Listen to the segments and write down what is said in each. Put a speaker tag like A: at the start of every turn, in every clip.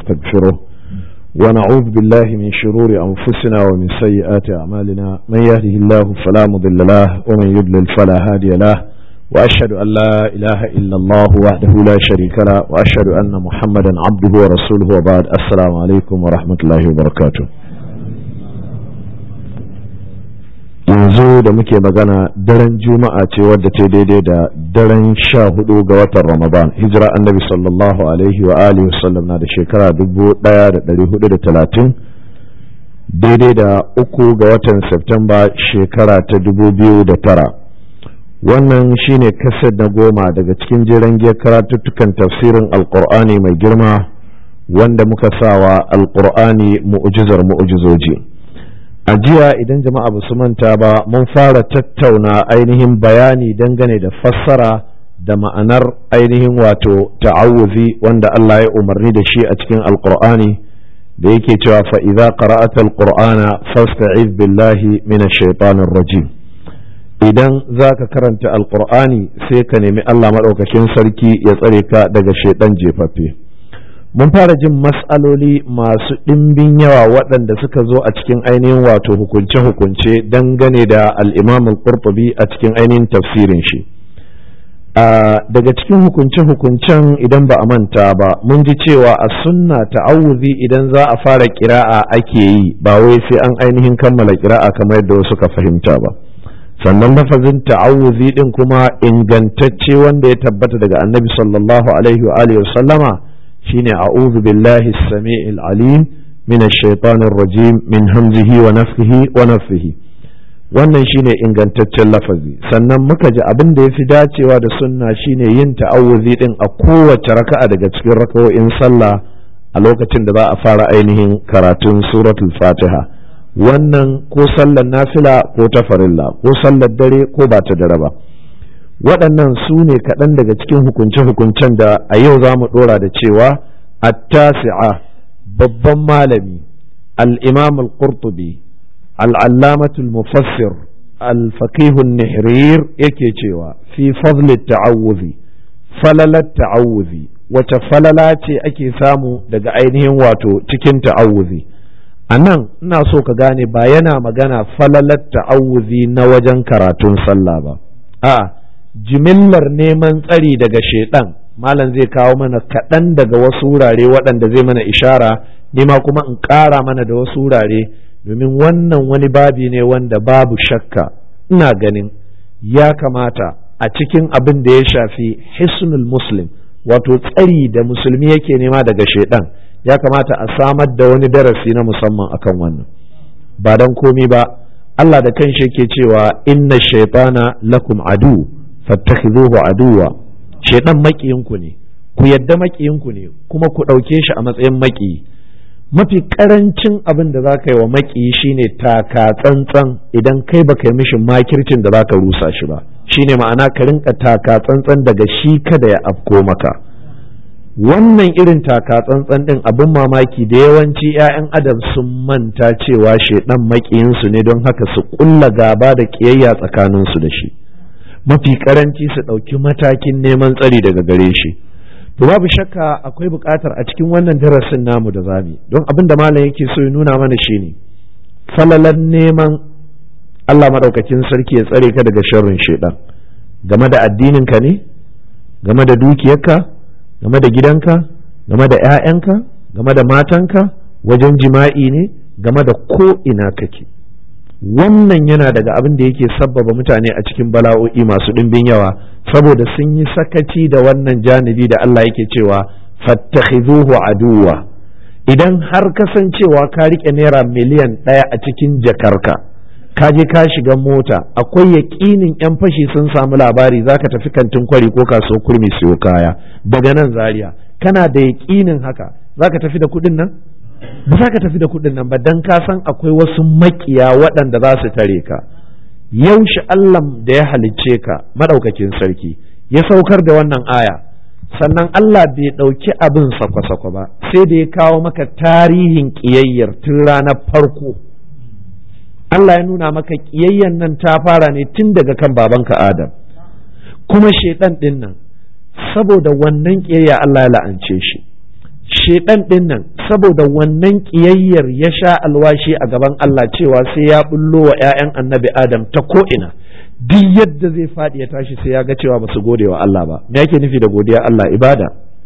A: ونستغفره ونعوذ بالله من شرور أنفسنا ومن سيئات أعمالنا من يهده الله فلا مضل له ومن يضلل فلا هادي له وأشهد أن لا إله إلا الله وحده لا شريك له وأشهد أن محمدا عبده ورسوله وبعد السلام عليكم ورحمة الله وبركاته yanzu da muke magana daren juma'a ce wadda ta daidai da daren sha hudu ga watan ramadan hijira annabi sallallahu alaihi wa alihi wasallam na da shekara dubu daya da dari hudu da talatin daidai da uku ga watan septemba shekara ta dubu biyu da tara wannan shine kaset na goma daga cikin jiran giyar karatuttukan tafsirin alkur'ani mai girma wanda muka sawa alkur'ani mu'ujizar mu'ujizoji a jiya idan jama'a ba su manta ba mun fara tattauna ainihin bayani dangane da fassara da ma'anar ainihin wato ta'awuzi wanda Allah ya umarni da shi a cikin alkur'ani da yake cewa fa idza qara'ata alqur'ana fasta'iz billahi minash shaitanir rajim idan zaka karanta alqur'ani sai ka nemi Allah madaukakin sarki ya tsare ka daga shaitan jefaffe mun fara jin matsaloli masu ɗimbin yawa waɗanda suka zo a cikin ainihin wato hukunce-hukunce dangane da al'imam al-qurtubi a cikin ainihin tafsirin shi daga cikin hukunce-hukuncen idan ba a manta ba mun ji cewa a sunna ta'awuzi idan za a fara kira'a ake yi ba wai sai an ainihin kammala kira'a kamar yadda wasu ka fahimta ba sannan lafazin ta'awuzi din kuma ingantacce wanda ya tabbata daga annabi sallallahu alaihi wa alihi wa sallama shine a'udhu billahi as-sami'il alim min ash-shaytanir rajim min hamzihi wa nafthihi wa nafthihi wannan shine ingantaccen lafazi sannan muka ji abin da yafi dacewa da sunna shine yin ta'awuzi din a kowace raka'a daga cikin raka'o'in sallah a lokacin da za a fara ainihin karatun suratul fatiha wannan ko sallar nafila ko ta farilla ko sallar dare ko ba ta dare ba waɗannan su ne kaɗan daga cikin hukunce-hukuncen da a yau za mu ɗora da cewa attasi'a babban malami al'imam al-qurtubi al'allamatul mufassir al-faqihun nihrir yake cewa fi fadli ta'awuzi falalar ta'awuzi wace falala ce ake samu daga ainihin wato cikin ta'awuzi a nan ina so ka gane ba yana magana falalar ta'awuzi na wajen karatun sallah ba a'a jimillar neman tsari daga shaidan malam zai kawo mana kaɗan daga wasu wurare waɗanda zai mana ishara nema kuma in ƙara mana da wasu wurare domin wannan wani babi ne wanda babu shakka ina ganin ya kamata a cikin abin da ya shafi hisnul muslim wato tsari da musulmi yake nema daga shaidan ya kamata a samar da wani darasi na musamman akan wannan ba don komi ba Allah da kanshi yake cewa inna shaitana lakum adu fattakhidhuhu aduwa shedan makiyinku ne ku yadda makiyinku ne kuma ku ɗauke shi a matsayin makiyi mafi karancin abin da za ka yi wa makiyi shine taka tsantsan idan kai baka yi mishi makircin da za ka rusa shi ba shine ma'ana ka rinka taka tsantsan daga shi kada ya afko maka wannan irin taka tsantsan din abin mamaki da yawanci 'ya'yan adam sun manta cewa shedan makiyinsu ne don haka su kulla gaba da kiyayya tsakaninsu da shi mafi karanci su ɗauki matakin neman tsari daga gare shi to babu shakka akwai buƙatar a cikin wannan darasin namu da zami don abin da malam yake so ya nuna mana shine falalan neman Allah maɗaukakin sarki ya tsare ka daga sharrin shaidan game da addininka ne game da dukiyarka game da gidanka game da 'ya'yanka game da matanka wajen jima'i ne game da ko ina kake wannan yana daga abin da yake sabbaba mutane a cikin bala'o'i masu ɗimbin yawa saboda sun yi sakaci da wannan janibi da Allah yake cewa fattakhidhuhu aduwa idan har kasancewa ka rike naira miliyan ɗaya a cikin jakarka ka je ka shiga mota akwai yaƙinin yan fashi sun samu labari zaka tafi kantin kwari ko kasuwar kurmi siyo kaya daga nan zaria kana da yaƙinin haka zaka tafi da kuɗin nan ba za ka tafi da kuɗin nan ba dan ka san akwai wasu makiya waɗanda za su tare ka yaushe Allah da ya halicce ka madaukakin sarki ya saukar da wannan aya sannan Allah bai ɗauki abin sakwa-sakwa ba sai da ya kawo maka tarihin ƙiyayyar tun ranar farko Allah ya nuna maka ƙiyayyan nan ta fara ne tun daga kan babanka Adam kuma shaiɗan ɗin nan saboda wannan ƙiyayya Allah ya la'ance shi shaiɗan ɗin nan saboda wannan ƙiyayyar ya sha alwashi a gaban Allah cewa sai ya bullo wa 'ya'yan annabi Adam ta ko'ina duk yadda zai faɗi ya tashi sai ya ga cewa ba su gode wa Allah ba me yake nufi da godiya Allah ibada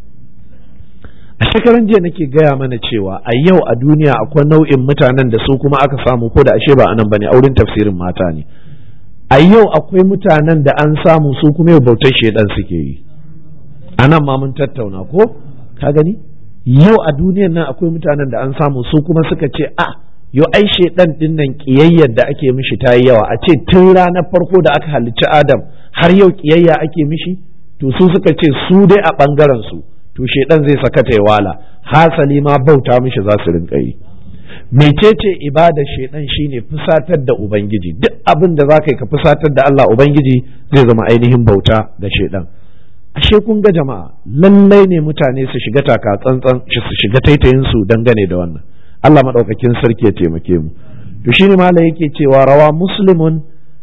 A: a shekaran jiya nake gaya mana cewa a yau a duniya akwai nau'in mutanen da su kuma aka samu ko da ashe ba anan bane auren tafsirin mata ne a yau akwai mutanen da an samu su kuma yau bautar shedan suke yi anan ma mun tattauna ko ka gani yau a duniyan nan akwai mutanen da an samu su kuma suka ce a yo ai shedan din nan kiyayyar da ake mishi ta yi yawa a ce tun ranar farko da aka halicci adam har yau kiyayya ake mishi to su suka ce su dai a bangaren su to shedan zai saka ta wala hasali ma bauta mishi za su rinka yi mecece ibada shedan shine fusatar da ubangiji duk abin da za ka yi ka fusatar da Allah ubangiji zai zama ainihin bauta ga shedan ashe kun ga jama'a lallai ne mutane su shiga taka tsantsan su shiga taitayin su dangane da wannan Allah madaukakin sarki ya taimake mu to shine malai yake cewa rawa muslimun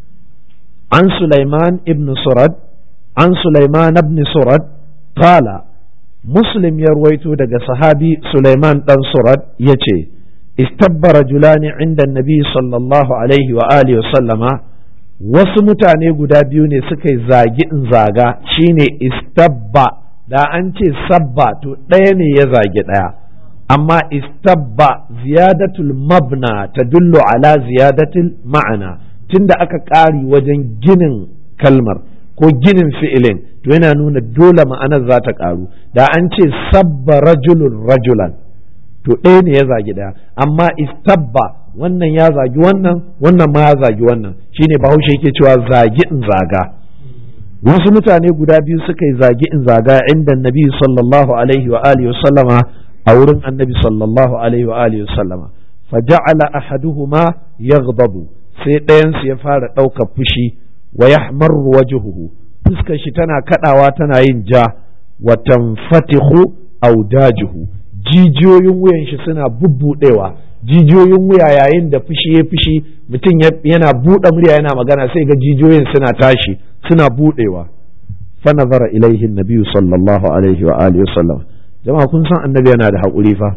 A: an Sulaiman ibn Surad an Sulaiman ibn Surad qala muslim ya ruwaito daga sahabi Sulaiman dan Surad yace istabba rajulani inda nabi sallallahu alaihi wa alihi wa sallama wasu mutane guda biyu ne suka yi zagi in zaga shine istabba da an ce sabba to ɗaya ne ya zagi ɗaya amma istabba ziyadatul mabna ta dullo ala ziyadatul ma'ana tunda aka ƙari wajen ginin kalmar ko ginin fi'ilin to yana nuna dole ma'anar za ta ƙaru da an ce sabba rajulun rajulan to ɗaya ne ya zagi ɗaya amma istabba wannan ya zagi wannan wannan ma ya zagi wannan shine bahaushe yake cewa zagi in zaga wasu mutane guda biyu suka yi zagi in zaga inda nabi sallallahu alaihi wa alihi sallama a wurin annabi sallallahu alaihi wa alihi sallama faja'ala ahaduhuma yaghdabu sai ɗayan su ya fara ɗaukar fushi wa yahmarru wajhuhu fuskar shi tana kadawa tana yin ja wa tanfatihu audajuhu jijiyoyin wuyan shi suna bubbudewa jijiyoyin wuya yayin da fushi ya fushi mutum yana buɗe murya yana magana sai ga jijiyoyin suna tashi suna buɗewa fa nazara ilaihi nabiyyu sallallahu alaihi wa alihi wasallam jama'a kun san annabi yana da haƙuri fa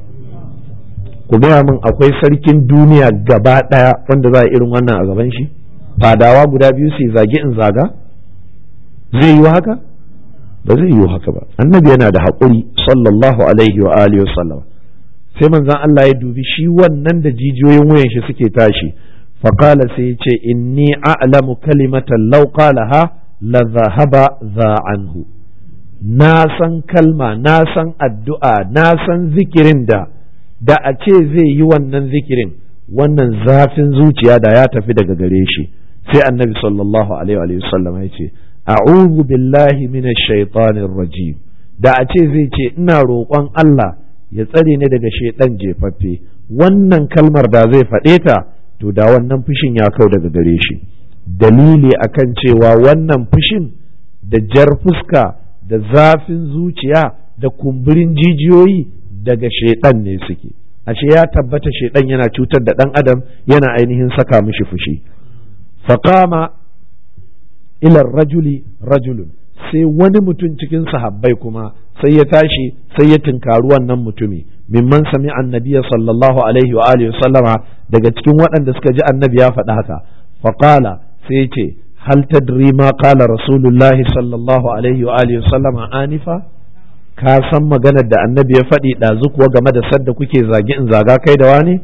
A: ku gaya min akwai sarkin duniya gaba ɗaya wanda za a irin wannan a gaban shi fadawa guda biyu su zagi in zaga zai yi haka ba zai yi haka ba annabi yana da haƙuri sallallahu alaihi wa alihi wasallam sai manzon Allah ya dubi shi wannan da jijiyoyin wuyan shi suke tashi faqala sai ya ce inni a'lamu kalimatan law qalaha la zahaba za anhu na san kalma na san addu'a na san zikirin da da a ce zai yi wannan zikirin wannan zafin zuciya da ya tafi daga gare shi sai annabi sallallahu alaihi wa sallam ya ce a'udhu billahi minash shaitanir rajim da a ce zai ce ina roƙon Allah ya tsare ni daga shaidan jefaffe wannan kalmar da zai faɗe ta to da wannan fushin ya kau daga gare shi dalili akan cewa wannan fushin da jar fuska da zafin zuciya da kumburin jijiyoyi daga shaidan ne suke ashe ya tabbata shaidan yana cutar da ɗan adam yana ainihin saka mishi fushi faqama ila rajuli rajulun sai wani mutum cikin sahabbai kuma sai ya tashi sai ya tunkari wannan mutumi mimman sami annabiya sallallahu alaihi wa alihi sallama daga cikin waɗanda suka ji annabi ya faɗa haka faqala sai ya ce hal tadri ma qala rasulullahi sallallahu alaihi wa alihi sallama anifa ka san maganar da annabi ya faɗi ɗazu kuwa game da sadda kuke zagi in zaga kai da wani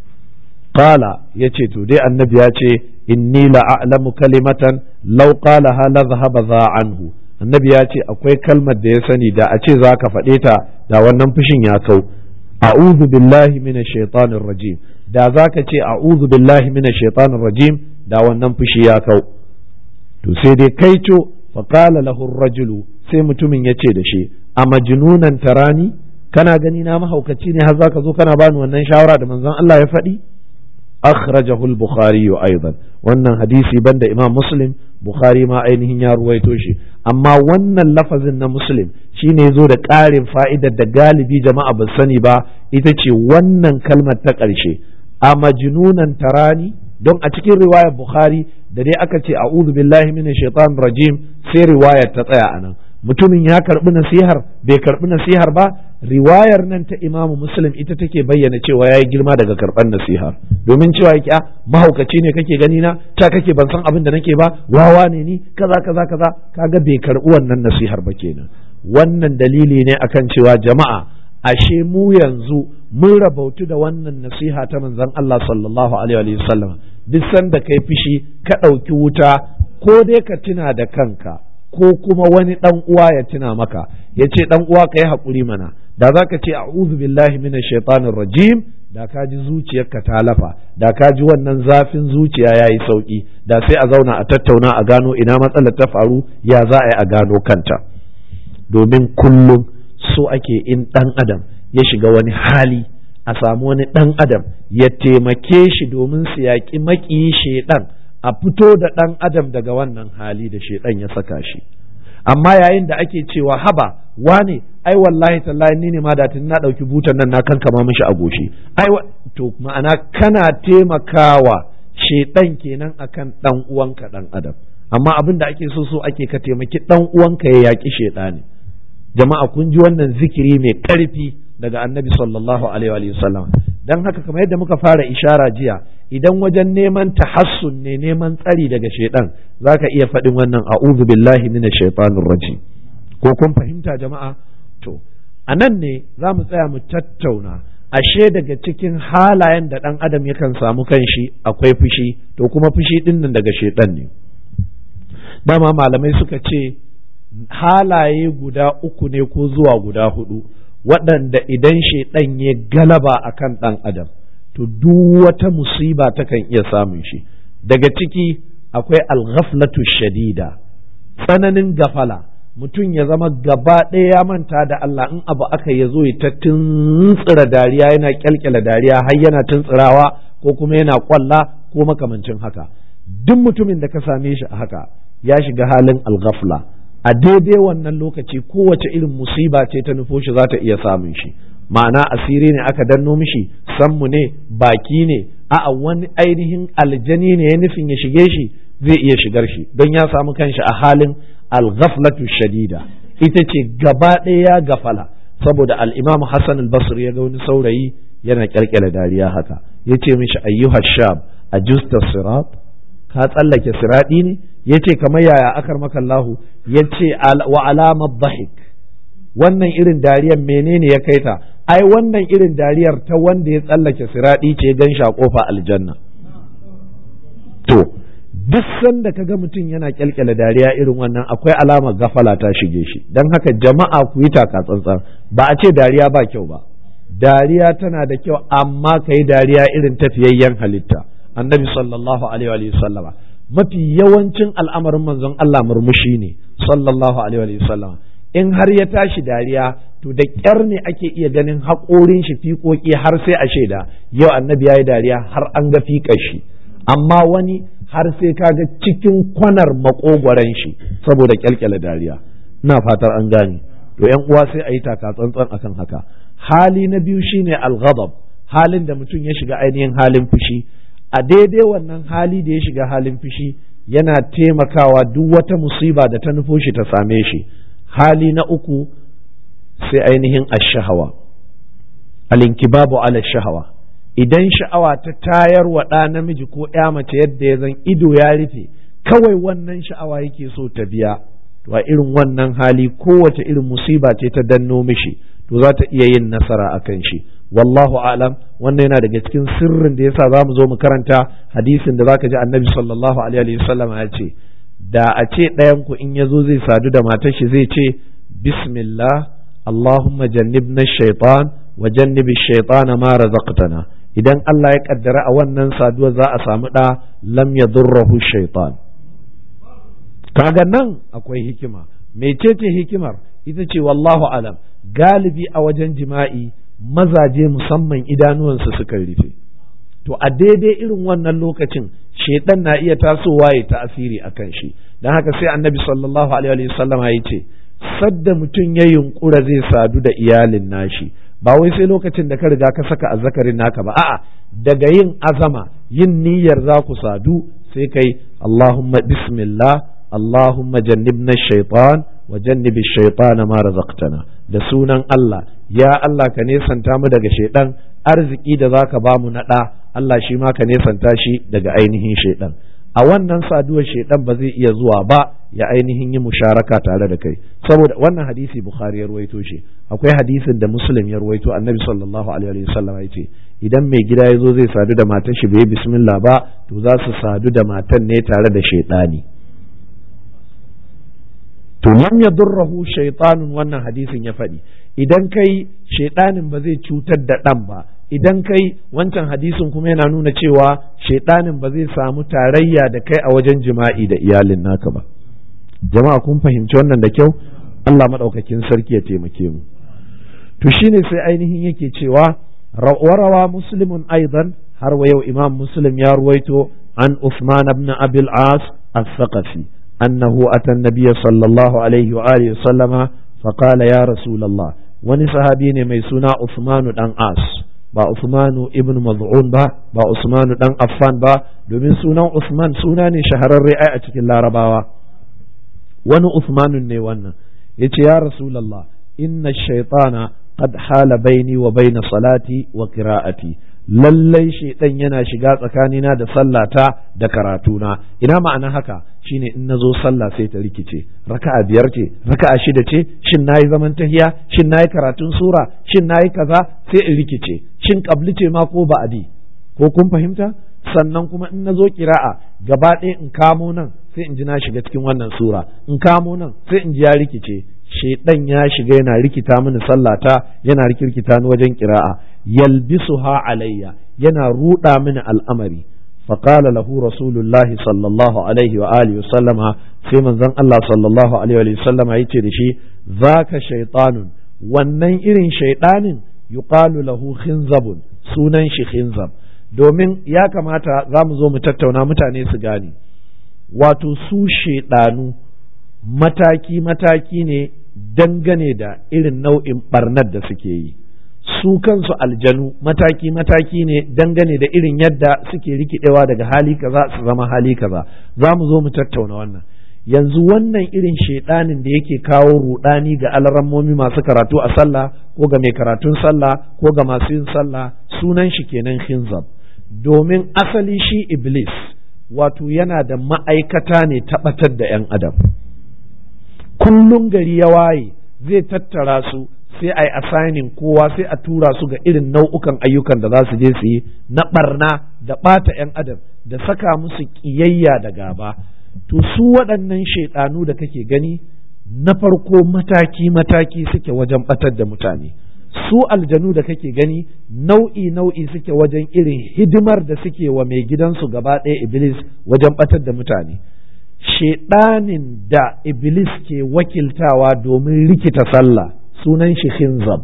A: qala yace to dai annabi ya ce inni la a'lamu kalimatan law qalaha la dhahaba za anhu annabi ya ce akwai kalmar da ya sani da a ce za ka faɗe ta da wannan fushin ya kau a'udhu billahi minash shaitanir rajim da za ka ce a'udhu billahi minash shaitanir rajim da wannan fushi ya kau to sai dai kaico fa qala lahu rajulu sai mutumin ya ce da shi a majnunan tarani kana gani na mahaukaci ne har zaka zo kana bani wannan shawara da manzon Allah ya faɗi akhrajahu al-bukhari aidan wannan hadisi banda imam muslim bukhari ma ainihin ya ruwaito shi amma wannan lafazin na muslim shine zo da ƙarin fa'idar da galibi jama'a ba sani ba ita ce wannan kalmar ta ƙarshe a majnunan tarani don a cikin riwayar bukhari da dai aka ce a'udhu billahi minash shaitanir rajim sai riwayar ta tsaya anan mutumin ya karbi nasihar bai karbi nasihar ba riwayar nan ta imamu muslim ita take bayyana cewa ya yi girma daga karɓar nasiha domin cewa ya mahaukaci ne kake gani na ta kake ban san abin da nake ba wawa ne ni kaza kaza kaza kaga bai karɓi wannan nasihar ba kenan wannan dalili ne akan cewa jama'a ashe mu yanzu mun rabautu da wannan nasiha ta manzon Allah sallallahu alaihi wa sallam duk sanda kai fishi ka ɗauki wuta ko dai ka tuna da kanka ko kuma wani ɗan uwa ya tuna maka ya ce ɗan uwa ka yi haƙuri mana da za ka ce a'udhu billahi minash shaitanir rajim da ka ji zuciyarka ta lafa da ka ji wannan zafin zuciya ya yi sauƙi da sai a zauna a tattauna a gano ina matsalar ta faru ya za a yi a gano kanta domin kullum so ake in ɗan adam ya shiga wani hali a samu wani ɗan adam ya taimake shi domin su yaƙi maƙiyi shaiɗan a fito da ɗan adam daga wannan hali da shaiɗan ya saka shi amma yayin da ake cewa haba wane ai wallahi tallahi ni ne ma da tun na ɗauki butan nan na kankama mishi a goshi ai to ma'ana kana taimakawa shaiɗan kenan akan ɗan uwanka ɗan adam amma abin da ake so so ake ka taimaki ɗan uwanka ya yaƙi shaiɗani jama'a kun ji wannan zikiri mai ƙarfi daga annabi sallallahu alaihi wa sallam dan haka kamar yadda muka fara ishara jiya idan wajen neman tahassun ne neman tsari daga shaidan zaka iya faɗin wannan a'udhu billahi minash shaitanir rajim ko kun fahimta jama'a to anan ne za mu tsaya mu tattauna ashe daga cikin halayen da ɗan adam yakan samu kanshi akwai fushi to kuma fushi ɗin nan daga shaidan ne dama malamai suka ce halaye guda uku ne ko zuwa guda hudu waɗanda idan shaiɗan ya galaba a kan ɗan adam to duk wata musiba takan iya samun shi daga ciki akwai alghaflatu shadida tsananin gafala mutum ya zama gaba ɗaya ya manta da Allah in abu aka ya zo ya ta tuntsira dariya yana kyalkyala dariya har yana tuntsirawa ko kuma yana kwalla ko makamancin haka duk mutumin da ka same shi a haka ya shiga halin alghafla a daidai wannan lokaci kowace irin musiba ce ta nufo shi za ta iya samun shi ma'ana asiri ne aka danno mishi sammu ne baki ne a'a wani ainihin aljani ne ya nufin ya shige shi zai iya shigar shi don ya samu kanshi a halin alghaflatu shadida ita ce gaba ɗaya gafala saboda al-imam Hassan al-Basri ya ga wani saurayi yana kyalkyala dariya haka ya ce mishi ayyuha shab ajusta sirat ka tsallake siradi ne ya ce kamar yaya akar makallahu ya ce wa alamar dhahik wannan irin dariyar menene ya kai ta ai wannan irin dariyar ta wanda ya tsallake siradi ce gan sha kofa aljanna to duk sanda ka ga mutum yana kyalkyala dariya irin wannan akwai alamar gafala ta shige shi don haka jama'a ku yi taka tsantsan ba a ce dariya ba kyau ba dariya tana da kyau amma ka yi dariya irin tafiyayyen halitta annabi sallallahu alaihi wa sallama mafi yawancin al'amarin manzon Allah murmushi ne sallallahu alaihi wa sallama in har ya tashi dariya to da ƙyar ne ake iya ganin haƙorin shi fiƙoƙi har sai a shaida yau annabi ya yi dariya har an ga fiƙar shi amma wani har sai ka ga cikin kwanar makogwaron shi saboda kyalkyala dariya ina fatar an gane to yan uwa sai a yi taka tsantsan akan haka hali na biyu shine al-ghadab halin da mutum ya shiga ainihin halin fushi a daidai wannan hali da ya shiga halin fushi yana taimakawa duk wata musiba da ta nufo shi ta same shi hali na uku sai ainihin ash-shahawa al-inkibabu ala shahawa idan sha'awa ta tayar wa ɗa namiji ko ya mace yadda ya zan ido ya rufe kawai wannan sha'awa yake so ta biya to a irin wannan hali kowace irin musiba ce ta danno mishi to za ta iya yin nasara a kan shi wallahu alam wannan yana daga cikin sirrin da yasa za mu zo mu karanta hadisin da zaka ji annabi sallallahu alaihi wasallam ya ce da a ce ɗayan ku in ya zo zai sadu da matar shi zai ce bismillah allahumma jannibna shaitan wa jannibi shaitana ma razaqtana idan Allah ya kaddara a wannan saduwa za a samu ɗa lam ya durrahu shaitan kaga nan akwai hikima mecece hikimar ita ce wallahu alam galibi a wajen jima'i mazaje musamman idanuwansu suka rufe to a daidai irin wannan lokacin shaitan na iya tasowa ya ta'asiri a kan shi don haka sai annabi sallallahu alaihi wasallama ya ce sadda mutum ya yunkura zai sadu da iyalin nashi ba wai sai lokacin da ka riga ka saka azzakarin naka ba a'a daga yin azama yin niyyar za ku sadu sai kai Allahumma bismillah Allahumma jannibna shaitan wa wa jannibi shaytana ma razaqtana da sunan Allah ya Allah ka nesanta mu daga shaidan arziki da zaka ba mu na da Allah shi ma ka nesanta shi daga ainihin shaidan a wannan saduwar shaidan ba zai iya zuwa ba ya ainihin yi musharaka tare da kai saboda wannan hadisi bukhari ya ruwaito shi akwai hadisin da muslim ya ruwaito annabi sallallahu alaihi wasallam ya ce idan mai gida ya zo zai sadu da matar shi bai bismillah ba to za su sadu da matan ne tare da shaidani to lam yadurruhu shaytanun wannan hadisin ya faɗi idan kai shaidanin ba zai cutar da ɗan ba idan kai wancan hadisin kuma yana nuna cewa shaidanin ba zai samu tarayya da kai a wajen jima'i da iyalin naka ba jama'a kun fahimci wannan da kyau Allah maɗaukakin sarki ya taimake mu to shine sai ainihin yake cewa warawa muslimun aidan har wa yau imam muslim ya ruwaito an Uthman ibn Abil As al-Thaqafi annahu ata an-nabiy sallallahu alaihi wa alihi sallama faqala ya rasulullah wani sahabi ne mai suna Uthman dan As ba Usmanu ibn Maz'un ba ba Usmanu dan Affan ba domin sunan Usman suna ne shahararre ai a cikin Larabawa wani Usmanun ne wannan yace ya Rasulullah inna shaytana qad hala baini wa baina salati wa qira'ati lallai shaidan yana shiga tsakanina da sallata da karatuna ina ma'ana haka shine in nazo sallah sai ta rikice raka'a biyar ce raka'a shida ce shin nayi zaman tahiya shin nayi karatun sura shin nayi kaza sai in rikice shin kabli ce ma ko ba'adi ko kun fahimta sannan kuma in nazo kira'a gaba ɗaya in kamo nan sai in ji na shiga cikin wannan sura in kamo nan sai in ji ya rikice shaidan ya shiga yana rikita mini sallata yana rikirkita ni wajen kira'a yalbisuha alayya yana ruda mini al'amari فقال له رسول الله صلى الله عليه وآله وسلم في من ذن الله صلى الله عليه وآله وسلم يتي دشي ذاك شيطان wannan irin shaiɗanin yuqalu lahu khinzabun sunan shi khinzab domin ya kamata za mu zo mu tattauna mutane su gane wato su shaiɗanu mataki-mataki ne dangane da irin nau'in barnar da suke yi su kansu aljanu mataki-mataki ne dangane da irin yadda suke rikidewa daga hali kaza su zama hali kaza za mu zo mu tattauna wannan yanzu wannan irin shaidanin da yake kawo rudani ga alarammomi masu karatu a sallah ko ga mai karatun sallah ko ga masu yin sallah sunan shi kenan hinzab domin asali shi iblis wato yana da ma'aikata ne tabbatar da 'yan adam kullum gari ya waye zai tattara su sai a yi assigning kowa sai a tura su ga irin nau'ukan ayyukan da za su je su yi na barna da ɓata 'yan adam da saka musu ƙiyayya da gaba to su waɗannan shaiɗanu da kake gani na farko mataki-mataki suke wajen ɓatar da mutane su aljanu da kake gani nau'i nau'i suke wajen irin hidimar da suke wa mai gidansu gaba ɗaya iblis wajen ɓatar da mutane shaiɗanin da iblis ke wakiltawa domin rikita sallah sunan shi khinzab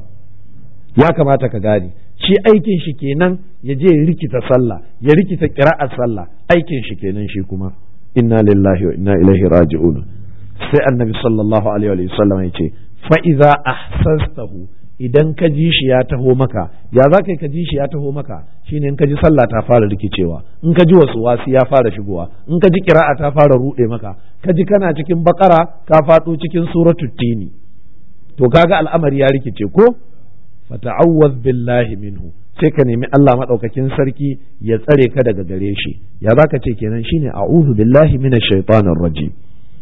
A: ya kamata ka gane shi aikin shi kenan ya je rikita sallah ya rikita ƙira'ar sallah aikin shi kenan shi kuma inna lillahi wa inna ilaihi raji'un sai annabi sallallahu alaihi wa sallam ya ce fa iza ahsastahu idan ka ji shi ya taho maka ya za ka ji shi ya taho maka shine in ka ji sallah ta fara rikicewa in ka ji wasu wasi ya fara shigowa in ka ji kira'a ta fara ruɗe maka ka ji kana cikin bakara ka faɗo cikin suratul tini to kaga al'amari ya rikice ko fata'awwaz billahi minhu sai ka nemi Allah madaukakin sarki ya tsare ka daga gare shi ya zaka ce kenan shine a'udhu billahi minash shaitanir rajim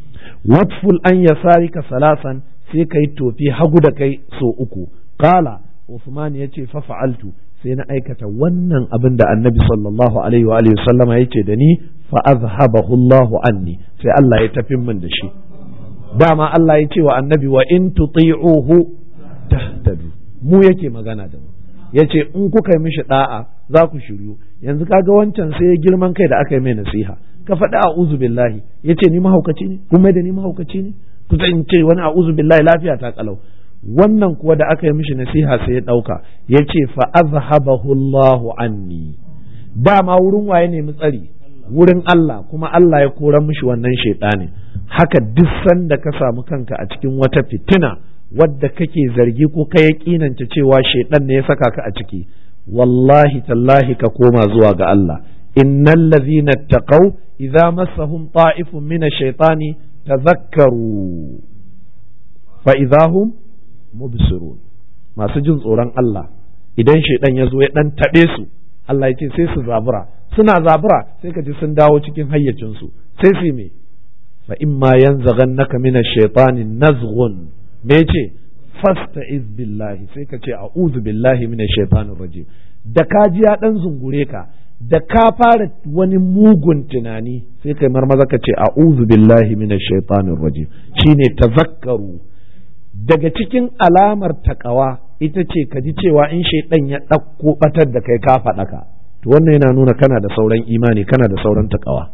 A: watful an yasarika salasan sai kai tofi hagu da kai so uku qala Uthman yace fa fa'altu sai na aikata wannan abin da Annabi sallallahu alaihi wa alihi sallama yace da ni fa azhabahu Allahu anni sai Allah ya tafi min da shi dama Allah ya ce wa Annabi wa in tuti'uhu tahtadu mu yake magana da mu yace in kuka yi mishi da'a za ku shiryu yanzu kaga wancan sai ya girman kai da aka yi mai nasiha ka faɗi a'udhu billahi yace ni mahaukaci ne kuma da ni mahaukaci ne ku in ce wani a'udhu billahi lafiya ta kalau wannan kuwa da aka yi mishi nasiha sai ya ɗauka ya ce fa azhabahu Allahu anni dama wurin waye nemi tsari wurin Allah kuma Allah ya kora mishi wannan shaiɗanin haka duk sanda ka samu kanka a cikin wata fitina wadda kake zargi ko ka yaƙinanta cewa shaiɗan ne ya saka ka a ciki wallahi tallahi ka koma zuwa ga Allah innal ladhina taqaw idza massahum ta'ifun min ash-shaytani tadhakkaru fa idahum mubsirun masu jin tsoron Allah idan shaidan ya zo ya dan taɓe su Allah ya ce sai su zabura suna zabura sai ka ji sun dawo cikin hayyacinsu sai su me fa imma yanzaghannaka min ash-shaytani nazghun me ce fasta'iz billahi sai ka ce a'udhu billahi min ash-shaytanir rajim da ka ji ya dan zungure ka da ka fara wani mugun tunani sai kai marmaza ka ce a'udhu billahi min ash-shaytanir rajim shine tazakkaru daga cikin alamar takawa ita ce ka ji cewa in shaidan ya ɗauko ɓatar da kai ka faɗa ka to wannan yana nuna kana da sauran imani kana da sauran takawa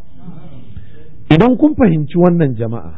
A: idan kun fahimci wannan jama'a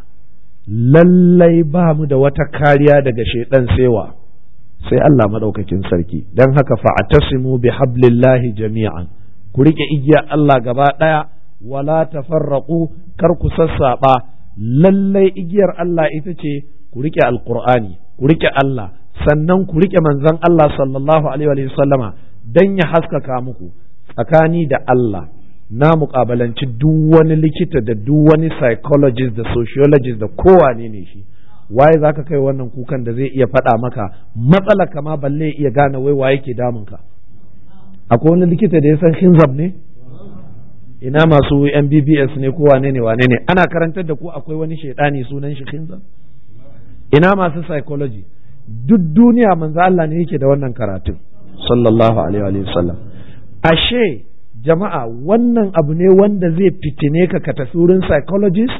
A: lallai ba mu da wata kariya daga shaidan sewa sai Allah maɗaukakin sarki don haka fa'atasimu bi hablillahi jami'an ku riƙe igiya Allah gaba ɗaya wala tafarraqu kar ku sassaɓa lallai igiyar Allah ita ce ku riƙe alƙur'ani ku riƙe Allah sannan ku riƙe manzon Allah sallallahu alaihi wa sallama dan ya haskaka muku tsakani da Allah na muƙabalanci duk wani likita da duk wani psychologist da sociologist da kowane ne shi waye zaka kai wannan kukan da zai iya faɗa maka matsala kama balle iya gane wai waye ke damun ka akwai wani likita da ya san hinzab ne ina masu MBBS ne ko wane ne wane ne ana karantar da ku akwai wani shaidani sunan shi hinzab ina masu psychology duk duniya manzo Allah ne yake da wannan karatun sallallahu alaihi wa sallam ashe jama'a wannan abu ne wanda zai fitine ka ka tafi wurin psychologist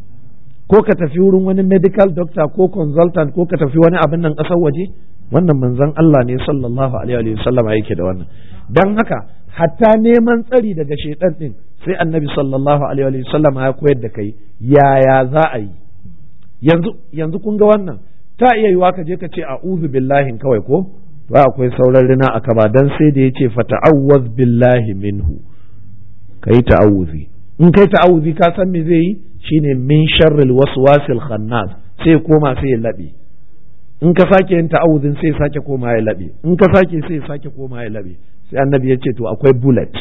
A: ko ka tafi wurin wani medical doctor ko consultant ko ka tafi wani abin nan ƙasar waje wannan manzon Allah ne sallallahu alaihi wa sallam yake da wannan dan haka hatta neman tsari daga shaitan din sai annabi sallallahu alaihi wa sallam ya koyar da kai yaya za a yi yanzu yanzu kun ga wannan ta iya yiwa ka je ka ce a'udhu billahi kawai ko ba akwai sauran rina aka ba dan sai da yace fata'awwaz billahi minhu kai ta'awuzi in kai ta'awuzi ka san me zai yi shine min sharril waswasil khannas sai koma sai ya labe in ka sake yin ta'awuzin sai sake koma ya labe in ka sake sai sake koma ya labe sai annabi ya ce to akwai bullet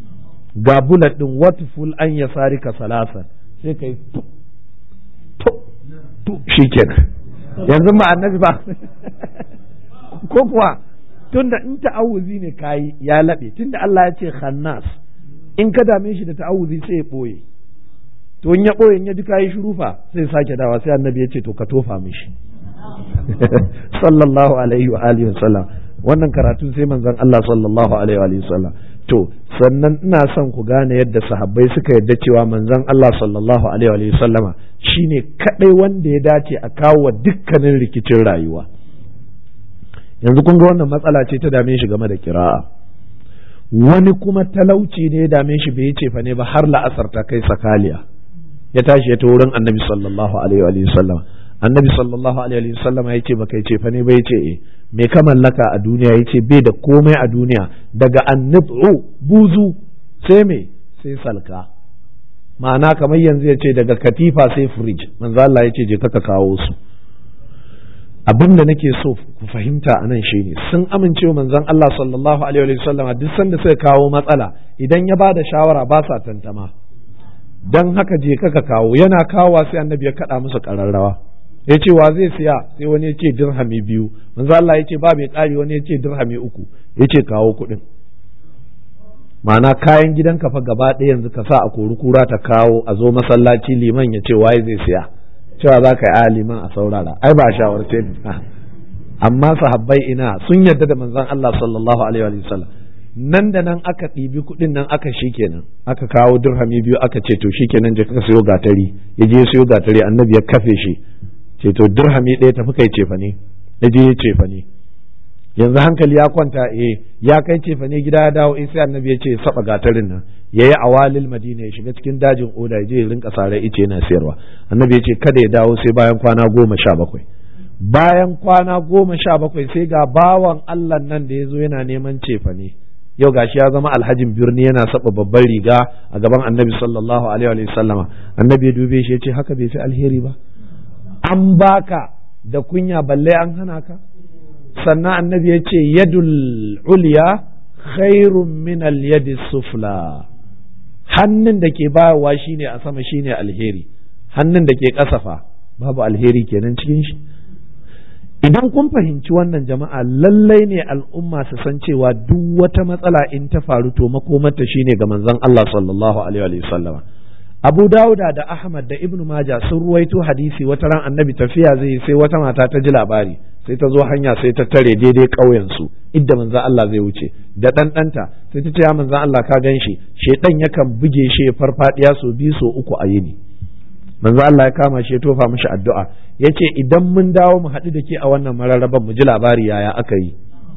A: ga bullet din watful an yasarika salasan sai kai to shikenan yanzu ma annabi ba ko kuwa tunda in ta'awuzi ne kayi ya laɓe tunda Allah ya ce khannas in ka dame shi da ta'awuzi sai ya ɓoye to in ya ɓoye in ya ji kayi shurufa sai sake dawa sai annabi ya ce to ka tofa mishi sallallahu alaihi wa alihi wa sallam wannan karatu sai manzon Allah sallallahu alaihi wa alihi wa sallam to sannan ina son ku gane yadda sahabbai suka yadda cewa manzon Allah sallallahu alaihi wa sallama shine kadai wanda ya dace a kawo wa dukkanin rikicin rayuwa yanzu kun ga wannan matsala ce ta dame shi game da kira'a wani kuma talauci ne ya dame shi bai ce fa ne ba har la'asar ta kai sakaliya ya tashi ya ta wurin annabi sallallahu alaihi wa sallama annabi sallallahu alaihi wa sallama ya ce baka ce fa ne ba ya ce eh me ka mallaka a duniya ya ce bai da komai a duniya daga annabu buzu sai me sai salka ma'ana kamar yanzu ya ce daga katifa sai firij manzo Allah ya ce je ka kawo su abin da nake so ku fahimta a nan shine sun amince wa manzon Allah sallallahu alaihi wa sallam duk sanda suka kawo matsala idan ya bada shawara ba sa tantama dan haka je ka kawo yana kawo sai annabi ya kada musu kararrawa ya ce wa zai siya sai wani ya ce dirhami biyu manzo Allah ya ce ba mai ƙari wani ya ce dirhami uku ya ce kawo kuɗin ma'ana kayan gidanka fa gaba ɗaya yanzu ka sa a kori kura ta kawo a zo masallaci liman ya ce waye zai siya cewa za ka yi a liman a saurara ai ba a shawarce amma sahabbai ina sun yarda da manzon Allah sallallahu alaihi wa sallam nan da nan aka ɗibi kuɗin nan aka shi kenan aka kawo dirhami biyu aka ce to shi kenan je ka sayo gatari ya je sayo gatari annabi ya kafe shi ce to dirhami ɗaya tafi kai cefa ne ya je ya cefa ne yanzu hankali ya kwanta eh ya kai cefa ne gida ya dawo eh sai annabi ya ce saba gatarin nan ya yi awalil madina ya shiga cikin dajin oda ya je ya rinka sare ice yana sayarwa annabi ya ce kada ya dawo sai bayan kwana goma sha bakwai bayan kwana goma sha bakwai sai ga bawan allah nan da ya zo yana neman cefa ne yau gashi ya zama alhajin birni yana saba babban riga a gaban annabi sallallahu alaihi wa sallama annabi ya dube shi ya ce haka bai fi alheri ba an baka da kunya balle an hana ka sannan annabi ya ce yadul ulya khairun min al yadi sufla hannun da ke bayarwa shine a sama shine alheri hannun da ke kasafa babu alheri kenan cikin shi idan kun fahimci wannan jama'a lallai ne al'umma su san cewa duk wata matsala in ta faru to makomarta shine ga manzon Allah sallallahu alaihi wa sallama Abu Dawuda da Ahmad da Ibn Majah sun ruwaito hadisi wata ran annabi tafiya zai sai wata mata ta ji labari sai ta zo hanya sai ta tare daidai ƙauyen su idda manzon Allah zai wuce da dan danta sai ta ce ya manzon Allah ka gan shi shedan yakan buge shi ya farfadiya so biyu so uku a yini manzo Allah ya kama shi ya tofa mishi addu'a yace idan mun dawo mu haɗu da ke a wannan mararraban mu ji labari yaya aka yi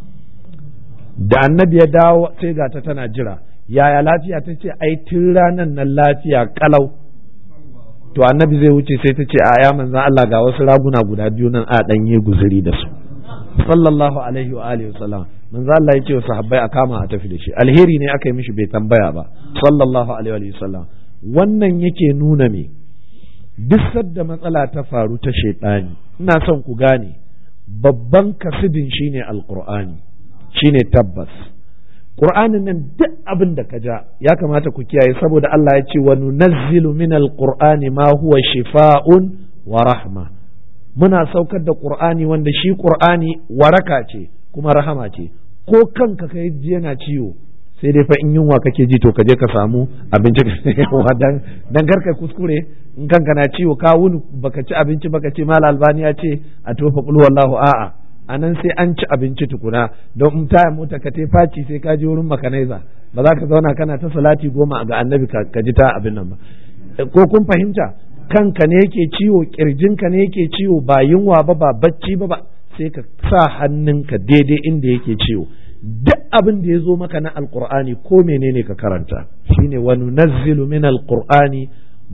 A: da annabi ya dawo sai ga ta tana jira yaya lafiya ta ce ai tun ranan nan lafiya kalau to annabi zai wuce sai ta ce a ya manzan Allah ga wasu raguna guda biyu nan a ɗanye guzuri da su sallallahu alaihi wa alihi wasallam manzo Allah ya ce wa sahabbai a kama a tafi da shi alheri ne aka yi mishi bai tambaya ba sallallahu alaihi wa sallam wannan yake nuna me duk sadda matsala ta faru ta shaidani ina son ku gane babban kasidin shine alqur'ani shine tabbas qur'anin nan duk abin da ka ja ya kamata ku kiyaye saboda Allah ya ce wa nunazzilu min alqur'ani ma huwa shifaa'un wa rahma muna saukar da qur'ani wanda shi qur'ani waraka ce kuma rahama ce ko kanka kai ji yana ciwo sai dai fa in yunwa kake ji to ka je ka samu abinci dan dan karka kuskure in kanka na ciwo ka wuni baka ci abinci baka ce mal albani ya ce a tofa qul wallahu a'a anan sai an ci abinci tukuna don in taya mota ka tai faci sai ka je wurin makanaiza ba za ka zauna kana ta salati goma ga annabi ka ji ta abin nan ba ko kun fahimta kanka ne yake ciwo kirjinka ne yake ciwo ba yunwa ba ba bacci ba ba sai ka sa hannunka daidai inda yake ciwo duk abin da ya zo maka na alkur'ani ko menene ka karanta shine wa nunazzilu min alkur'ani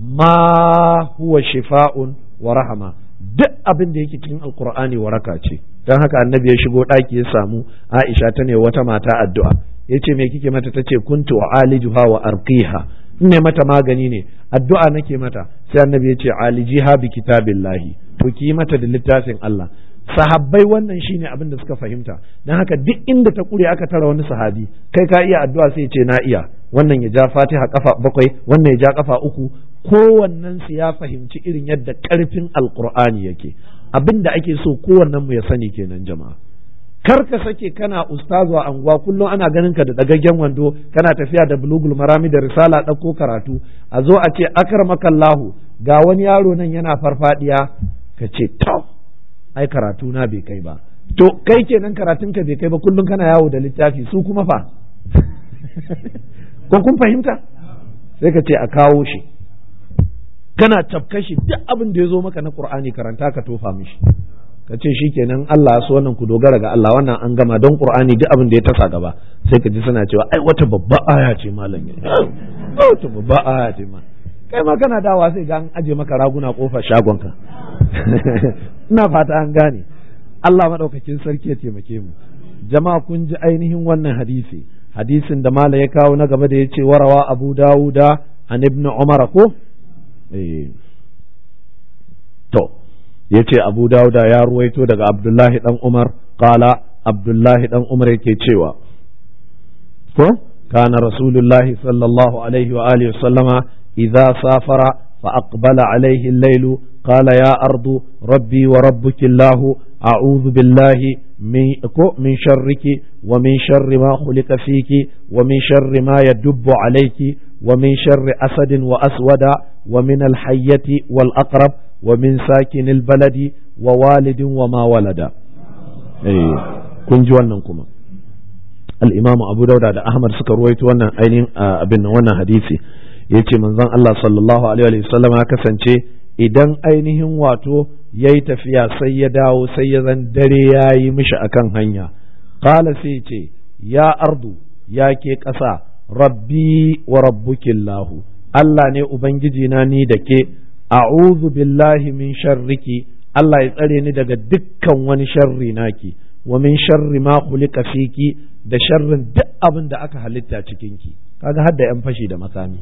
A: ma huwa shifa'un wa rahama duk abin da yake cikin alkur'ani waraka ce don haka annabi ya shigo ɗaki ya samu aisha ta ne wata mata addu'a ya ce me kike mata ta ce kuntu wa alijuha wa arqiha in ne mata magani ne addu'a nake mata sai annabi ya ce alijiha bi kitabillahi to ki yi mata da littafin Allah sahabbai wannan shine abin da suka fahimta don haka duk inda ta kure aka tara wani sahabi kai ka iya addu'a sai ce na iya wannan ya ja fatiha kafa bakwai wannan ya ja kafa uku kowannen su ya fahimci irin yadda karfin alqur'ani yake abin da ake so kowannen mu ya sani kenan jama'a kar ka sake kana ustazu a anguwa kullum ana ganin ka da dagaggen wando kana tafiya da bulugul marami da risala ɗauko karatu a zo a ce akramakallahu ga wani yaro nan yana farfadiya ka ce to ai karatu na bai kai ba to kai kenan karatun ka bai kai ba kullum kana yawo da littafi su kuma fa ko kun fahimta sai ka ce a kawo shi kana tafka shi duk abin da ya zo maka na qur'ani karanta ka tofa mishi ka ce shi kenan Allah so wannan ku dogara ga Allah wannan an gama don qur'ani duk abin da ya tasa gaba sai ka ji suna cewa ai wata babba aya ce malam wata babba aya ce ma kai ma kana dawa sai ga an aje maka raguna kofar shagonka ina fata an gane Allah maɗaukakin sarki ya taimake mu jama'a kun ji ainihin wannan hadisi hadisin da mala ya kawo na gaba da ya ce warawa abu dawuda an ibn umar ko to ya ce abu dawuda ya ruwaito daga abdullahi dan umar kala abdullahi dan umar yake cewa ko kana rasulullahi sallallahu alaihi wa alihi sallama idza safara فأقبل عليه الليل قال يا أرض ربي وربك الله أعوذ بالله من من شرك ومن شر ما خلق فيك ومن شر ما يدب عليك ومن شر أسد وأسود ومن الحية والأقرب ومن ساكن البلد ووالد وما ولد أي كن جوانا كما الإمام أبو داود أحمد سكر ويت وانا أين أبن وانا حديثي yace manzon Allah sallallahu alaihi wasallam ya kasance idan ainihin wato yayi tafiya sai ya dawo sai ya zan dare yayi mishi akan hanya qala sai ce ya ardu ya ke ƙasa rabbi wa rabbukillahu Allah ne ubangiji na ni da ke a'udhu billahi min sharriki Allah ya tsare ni daga dukkan wani sharri naki wa min sharri ma khuliqa fiki da sharrin duk abin da aka halitta cikinki kaga hadda yan fashi da makami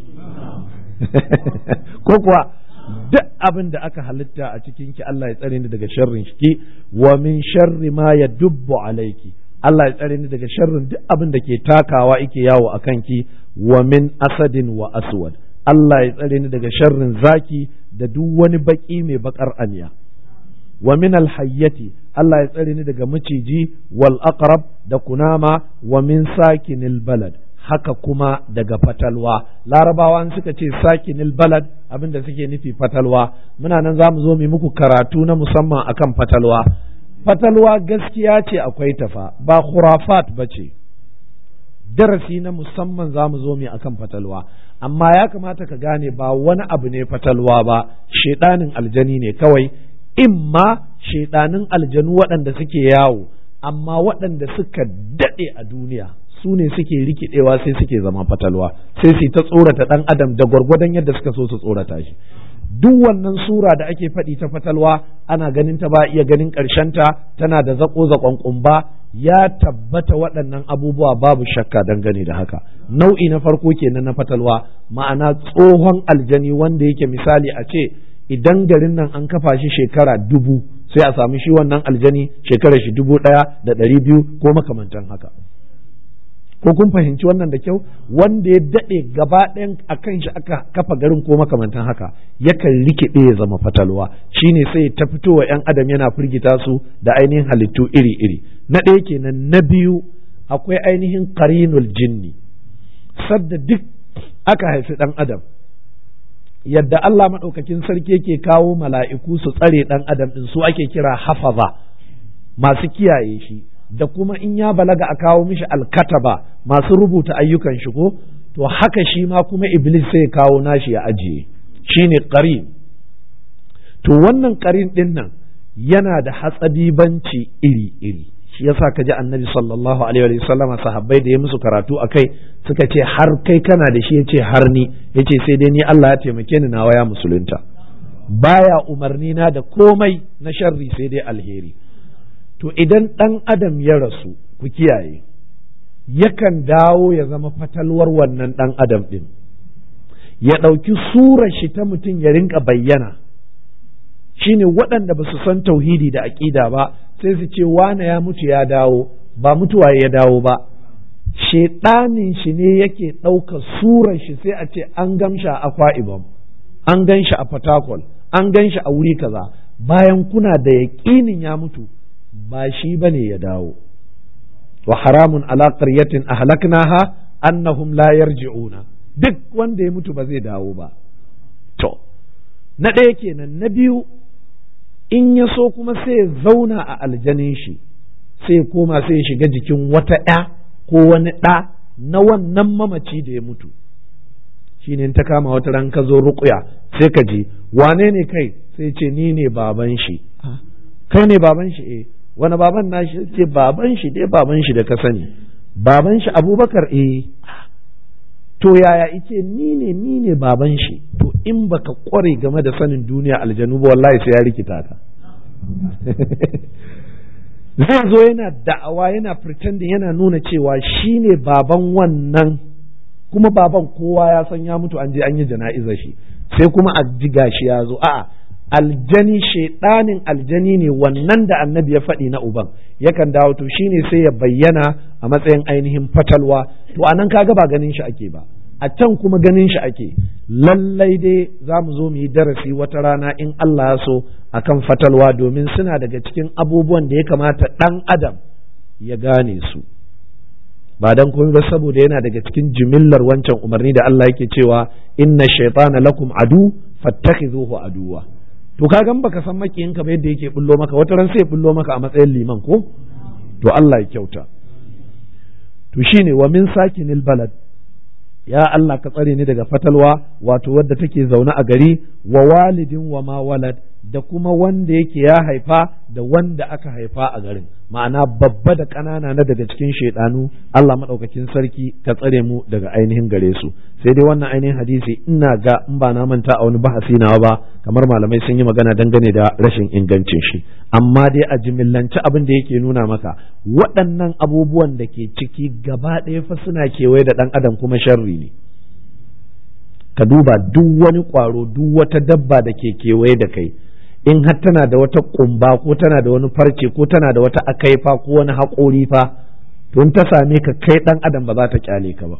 A: ko kuwa duk abin da aka halitta a cikin ki Allah ya tsare ni daga sharrin shi wa min sharri ma yadubbu alayki Allah ya tsare ni daga sharrin duk abin da ke takawa yake yawo a kanki wa min asadin wa aswad Allah ya tsare ni daga sharrin zaki da duk wani baki mai bakar aniya wa min alhayyati Allah ya tsare ni daga maciji wal aqrab da kunama wa min sakinil balad haka kuma daga fatalwa larabawa suka ce sakinil balad abinda suke nufi fatalwa muna nan za mu zo mu muku karatu na musamman akan fatalwa fatalwa gaskiya ce akwai tafa ba khurafat ba ce darasi na musamman za mu zo mu akan fatalwa amma ya kamata ka gane ba wani abu ne fatalwa ba shedanin aljani ne kawai imma shedanin aljanu waɗanda suke yawo amma waɗanda suka daɗe a duniya su ne suke rikidewa sai suke zama fatalwa sai su ta tsorata ɗan adam da gwargwadon yadda suka so su tsorata shi duk wannan sura da ake faɗi ta fatalwa ana ganin ta ba iya ganin ta tana da zaƙo zaƙon ƙumba ya tabbata waɗannan abubuwa babu shakka dangane da haka nau'i na farko kenan na fatalwa ma'ana tsohon aljani wanda yake misali a ce idan garin nan an kafa shi shekara dubu sai a sami shi wannan aljani shekara shi dubu ɗaya da ɗari biyu ko makamantan haka ko kun fahimci wannan da kyau wanda ya daɗe gaba ɗayan a kan shi aka kafa garin ko makamantan haka yakan rikide ya zama fatalwa shine sai ta fitowa 'yan adam yana firgita su da ainihin halittu iri-iri na ɗaya kenan na biyu akwai ainihin qarinul jinni sadda duk aka haifi ɗan adam yadda Allah maɗaukakin sarki yake kawo mala'iku su tsare ɗan adam ɗin su ake kira hafaza masu kiyaye shi da kuma in ya balaga a kawo mishi alkataba masu rubuta ayyukan shi ko to haka shi ma kuma iblis sai kawo nashi ya ajiye shine qarin to wannan qarin ɗin nan yana da hatsadibanci iri-iri shi yasa ka ji annabi sallallahu alaihi wa sallama sahabbai da ya musu karatu a kai suka ce har kai kana da shi ya ce har ni ya ce sai dai ni Allah ya taimake ni nawa ya musulunta baya umarni na da komai na sharri sai dai alheri to idan ɗan adam ya rasu ku kiyaye yakan dawo ya zama fatalwar wannan ɗan adam ɗin ya ɗauki surar shi ta mutum ya rinka bayyana shine waɗanda ba su san tauhidi da aƙida ba sai su ce wane ya mutu ya dawo ba mutuwa ya dawo ba shaiɗanin shi ne yake ɗauka surar shi sai a ce an gamsha a ibom an gan shi a fatakol an gan shi a wuri kaza bayan kuna da yaƙinin ya mutu ba shi ba ne ya dawo wa haramun ala qaryatin ahlaknaha annahum la yarji'una duk wanda ya mutu ba zai dawo ba to na ɗaya kenan na biyu in ya so kuma sai ya zauna a aljanin shi sai ya koma sai ya shiga jikin wata ɗa ko wani ɗa na wannan mamaci da ya mutu shi ne ta kama wata ran ka zo ruƙuya sai ka ji wane ne kai sai ce ni ne baban shi kai ne baban shi eh wani baban na shi ce baban shi dai baban shi da ka sani baban shi abubakar eh to yaya ice ni ne ni ne baban shi to in baka kware game da sanin duniya aljanu ba wallahi sai ya rikita ta zai zo yana da'awa yana pretending yana nuna cewa shi ne baban wannan kuma baban kowa ya san ya mutu an je an yi jana'izar shi sai kuma a ji gashi ya zo a'a aljani shaidanin aljani ne wannan da annabi ya faɗi na uban yakan dawo to shine sai ya bayyana a matsayin ainihin fatalwa to anan kaga ba ganin shi ake ba a can kuma ganin shi ake lallai dai za mu zo mu yi darasi wata rana in Allah ya so akan fatalwa domin suna daga cikin abubuwan da ya kamata ɗan adam ya gane su ba dan komai ba saboda yana daga cikin jimillar wancan umarni da Allah yake cewa inna shaytana lakum adu fattakhidhuhu aduwa to ka gan baka san makiyinka ba yadda yake bullo maka wata ran sai bullo maka a matsayin liman ko to Allah ya kyauta to shine wa min sakinil balad ya Allah ka tsare ni daga fatalwa wato wadda take zaune a gari wa walidin wa ma walad da kuma wanda yake ya haifa da wanda aka haifa a garin ma'ana babba da ƙanana na daga cikin shaidanu Allah maɗaukakin sarki ka tsare mu daga ainihin gare su sai dai wannan ainihin hadisi ina ga in ba na manta a wani bahasi nawa ba kamar malamai sun yi magana dangane da rashin ingancin shi amma dai a jimillance abin da yake nuna maka waɗannan abubuwan da ke ciki gaba ɗaya fa suna kewaye da ɗan adam kuma sharri ne ka duba duk wani ƙwaro duk wata dabba da ke kewaye da kai in har tana da wata kumba ko tana da wani farce ko tana da wata akaifa ko wani haƙori fa to in ta same ka kai ɗan adam ba za ta kyale ka ba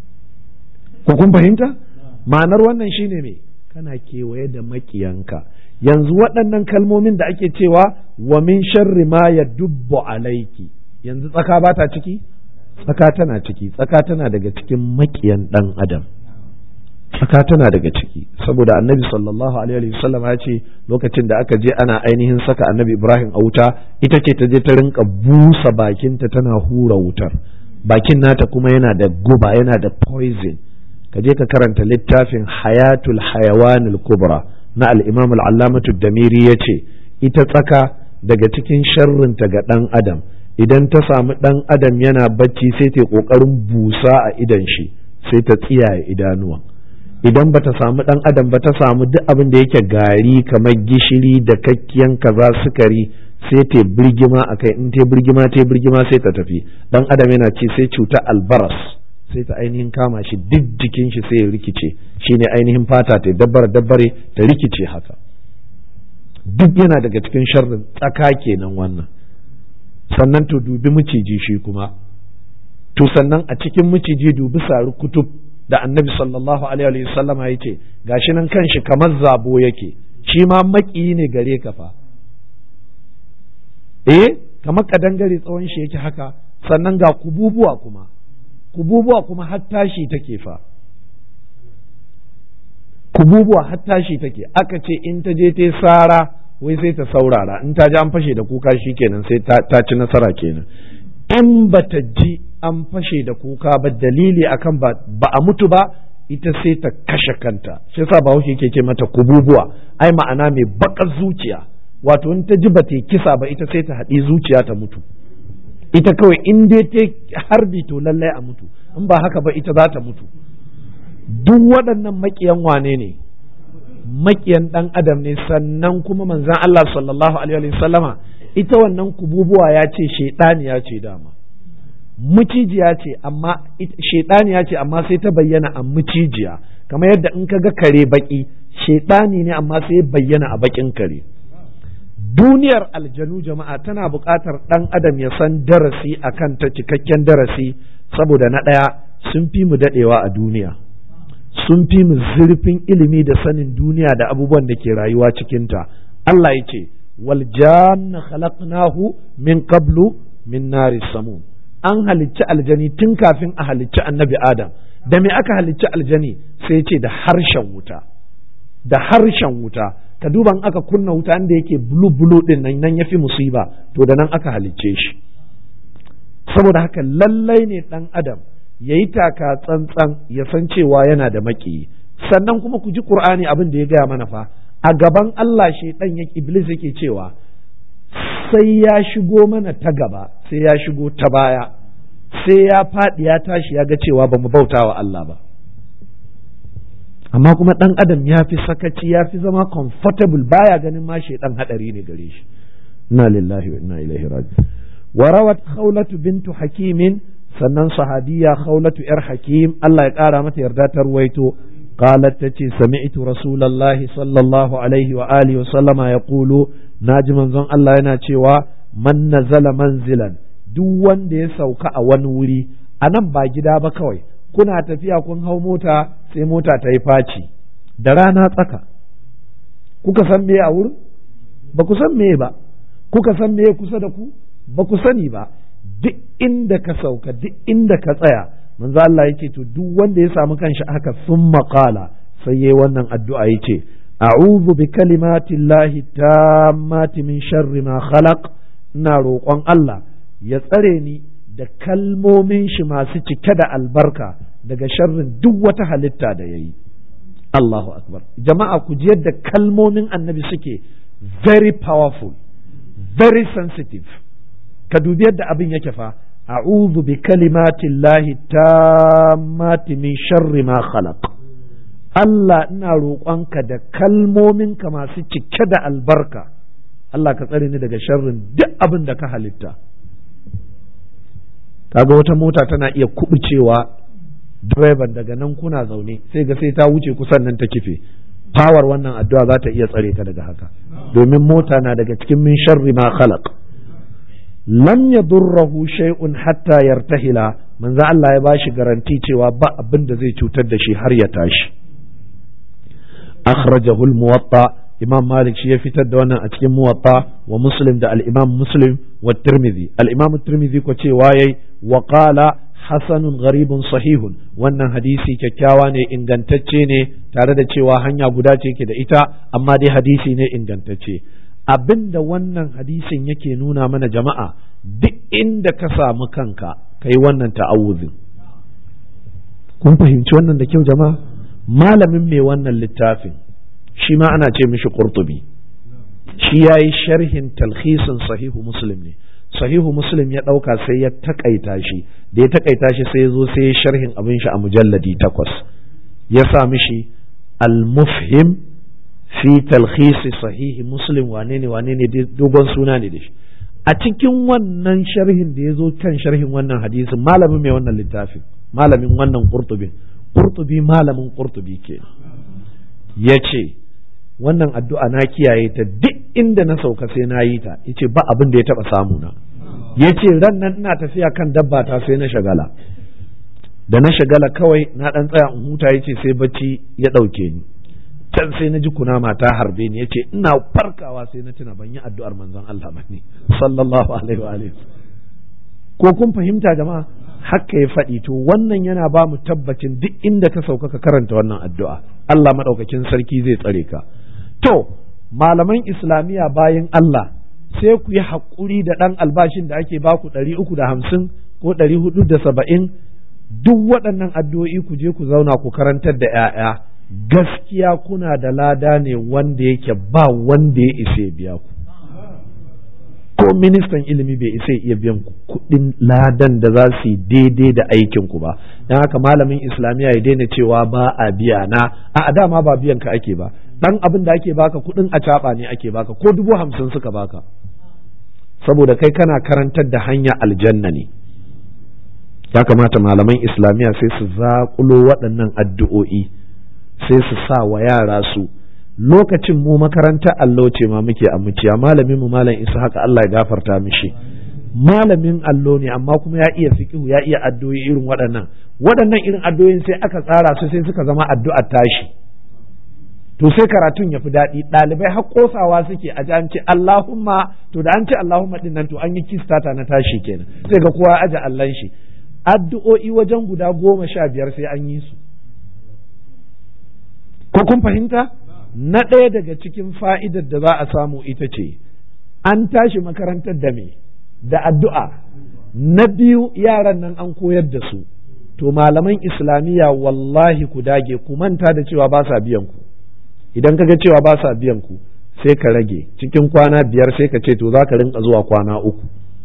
A: ko kun fahimta ma'anar wannan shine me kana kewaye da makiyanka yanzu waɗannan kalmomin da ake cewa wa min sharri ma ya dubbu alaiki yanzu tsaka ba ta ciki tsaka tana ciki tsaka tana daga cikin makiyan ɗan adam tsaka tana daga ciki saboda annabi sallallahu alaihi wasallam ya ce lokacin da aka je ana ainihin saka annabi ibrahim a wuta ita ce ta je ta rinka busa bakinta tana hura wutar bakin nata kuma yana da guba yana da poison ka je ka karanta littafin hayatul hayawanul kubra na al-imam al-allamatu damiri yace ita tsaka daga cikin sharrinta ga dan adam idan ta samu dan adam yana bacci sai ta kokarin busa a idan shi sai ta tsiyaye idanuwan idan bata samu dan adam ba ta samu duk abin da yake gari kamar gishiri da kakkiyan kaza sukari sai ta birgima akai in ta birgima ta birgima sai ta tafi dan adam yana ci sai cuta albaras sai ta ainihin kama shi duk jikin shi sai ya rikice shine ainihin fata ta dabbar dabbare ta rikice haka duk yana daga cikin sharrin tsaka kenan wannan sannan to dubi miciji shi kuma to sannan a cikin miciji dubi sari kutub da annabi sallallahu alaihi wa sallama ya ce gashi nan kanshi kamar zabo yake shi ma maƙiyi ne gare ka fa eh kamar kadangare tsawon shi yake haka sannan ga kububuwa kuma kububuwa kuma har tashi take fa kububuwa har tashi take aka ce in ta je ta sara wai sai ta saurara in ta ji an fashe da kuka shi kenan sai ta ci nasara kenan in ba ta ji an fashe da kuka ba dalili akan ba a mutu ba ita sai ta kashe kanta shi yasa ba ke ce mata kububuwa ai ma'ana mai bakar zuciya wato in ta ji ba ta kisa ba ita sai ta haɗi zuciya ta mutu ita kawai in dai ta harbi to lallai a mutu in ba haka ba ita za ta mutu duk waɗannan maƙiyan wane ne maƙiyan ɗan adam ne sannan kuma manzan Allah sallallahu alaihi sallama ita wannan kububuwa ya ce shaidaniya ce dama mucijiya ce amma shaidaniya ce amma sai ta bayyana a mucijiya kamar yadda in ka ga kare baki shaidani ne amma sai bayyana a bakin kare duniyar aljanu jama'a tana buƙatar ɗan adam ya san darasi akan ta cikakken darasi saboda na ɗaya sun fi mu daɗewa a duniya sun fi mu zurfin ilimi da sanin duniya da abubuwan da ke rayuwa cikinta Allah ya ce wal janna khalaqnahu min qablu min nari samun an halicci aljani tun kafin a halicci annabi adam da me aka halicci aljani sai ce da harshen wuta da harshen wuta ka duba in aka kunna wuta inda yake bulu bulu din nan nan yafi musiba to da nan aka halicce shi saboda haka lallai ne dan adam yayi taka tsantsan ya san cewa yana da maki sannan kuma ku ji qur'ani abin da ya gaya mana fa a gaban Allah shaidan ya iblis yake cewa sai ya shigo mana ta gaba sai ya shigo ta baya sai ya faɗi ya tashi ya ga cewa ba mu bauta wa Allah ba amma kuma ɗan adam ya fi sakaci ya fi zama comfortable baya ganin ma shaidan haɗari ne gare shi inna lillahi wa inna ilaihi raji wa rawat khawlatu bintu hakimin sannan sahabiya khawlatu yar hakim Allah ya ƙara mata yarda ta ruwaito قالت تتي سمعت رسول الله صلى الله عليه وآله وسلم يقول ناجي منزون الله yana cewa man nazala manzilan duk wanda ya sauka a wani wuri a nan ba gida ba kawai kuna tafiya kun hau mota sai mota ta yi faci da rana tsaka kuka san me a wurin ba ku san me ba kuka san me kusa da ku ba ku sani ba duk inda ka sauka duk inda ka tsaya manzo Allah yake to duk wanda ya samu kanshi haka sun maƙala sai yayi wannan addu'a yace a'udhu bi kalimati llahi tammati min sharri ma khalaq ina roƙon Allah ya tsare ni da kalmomin shi masu cike da albarka daga sharrin duk wata halitta da yayi Allahu akbar jama'a ku ji yadda kalmomin annabi suke very powerful very sensitive ka dubi yadda abin yake fa أعوذ بكلمات الله التامات من شر ما خلق Allah ina roƙonka da kalmominka masu cike da albarka Allah ka tsare ni daga sharrin duk abin da ka halitta kaga wata mota tana iya kubucewa direban daga nan kuna zaune sai ga sai ta wuce kusan nan ta kife fawar wannan addu'a za ta iya tsare ka daga haka domin mota na daga cikin min sharri ma khalaq lam yadurruhu shay'un hatta yartahila manzo Allah ya bashi garanti cewa ba abin da zai cutar da shi har ya tashi akhrajahu al-muwatta imam malik shi ya fitar da wannan a cikin muwatta wa muslim da al-imam muslim wa tirmidhi al-imam tirmidhi ko cewa yayi wa qala hasanun gharibun sahihun wannan hadisi kyakkyawa ne ingantacce ne tare da cewa hanya guda ce ke da ita amma dai hadisi ne ingantacce abinda wannan hadisin yake nuna mana jama'a duk inda ka samu kanka kai wannan ta'awuzin kun fahimci wannan da kyau jama'a malamin mai wannan littafin shi ma ana ce mishi qurtubi shi yayi sharhin talhisin sahihu muslim ne sahihu muslim ya ɗauka sai ya takaita shi da ya takaita shi sai ya zo sai ya sharhin abin shi a mujalladi takwas ya sa mishi al-mufhim fi talhisi sahihi muslim wane ne wane ne dogon suna ne da shi a cikin wannan sharhin da ya zo kan sharhin wannan hadisin malamin mai wannan littafin malamin wannan qurtubin qurtubi malamin qurtubi ke ya ce wannan addu'a na kiyaye ta duk inda na sauka sai na yi ta yace ba abin da ya taba samu na yace ran nan ina tafiya kan dabba ta sai na shagala da na shagala kawai na dan tsaya in huta yace sai bacci ya dauke ni can sai na ji kunama ta harbe ni yace ina farkawa sai na tuna ban yi addu'ar manzon Allah ba ne sallallahu alaihi wa alihi ko kun fahimta jama'a haka ya faɗi to wannan yana ba mu tabbacin duk inda ka sauka ka karanta wannan addu'a Allah madaukakin sarki zai tsare ka to malaman islamiyya bayan Allah sai ku yi haƙuri da ɗan albashin da ake baku ɗari uku da hamsin ko ɗari hudu da saba'in duk waɗannan addu'o'i ku je ku zauna ku karantar da ‘ya'ya gaskiya kuna da lada ne wanda yake ba wanda ya isa biya ku ko ministan ilimi bai isa iya biyan ku kuɗin ladan da za su yi daidai da aikin ku ba don haka malamin islamiyya ya daina cewa ba a biya na a dama ba biyan ka ake ba dan abin da ake baka kuɗin a caɓa ne ake baka ko dubu hamsin suka baka saboda kai kana karantar da hanya aljanna ne ya kamata malaman islamiyya sai su zaƙulo waɗannan addu'o'i sai su sa wa yara su lokacin mu makarantar allo ce ma muke a muciya malamin mu malam isa haka Allah ya gafarta mishi malamin allo ne amma kuma ya iya fiqhu ya iya addu'o'i irin waɗannan waɗannan irin addu'o'in sai aka tsara su sai suka zama addu'a tashi to sai karatun ya fi daɗi ɗalibai har kosawa suke a an ce Allahumma to da an ce Allahumma din nan to an yi kistata na tashi kenan sai ga kowa aje Allahn shi addu'o'i wajen guda goma sha biyar sai an yi su ko kun fahimta na ɗaya daga cikin fa'idar da za a samu ita ce an tashi makarantar da me da addu'a na biyu yaran nan an koyar da su to malaman islamiyya wallahi ku dage ku manta da cewa ba sa biyan ku idan ka ga cewa ba sa biyan ku sai ka rage cikin kwana biyar sai ka ce to za ka rinka zuwa kwana uku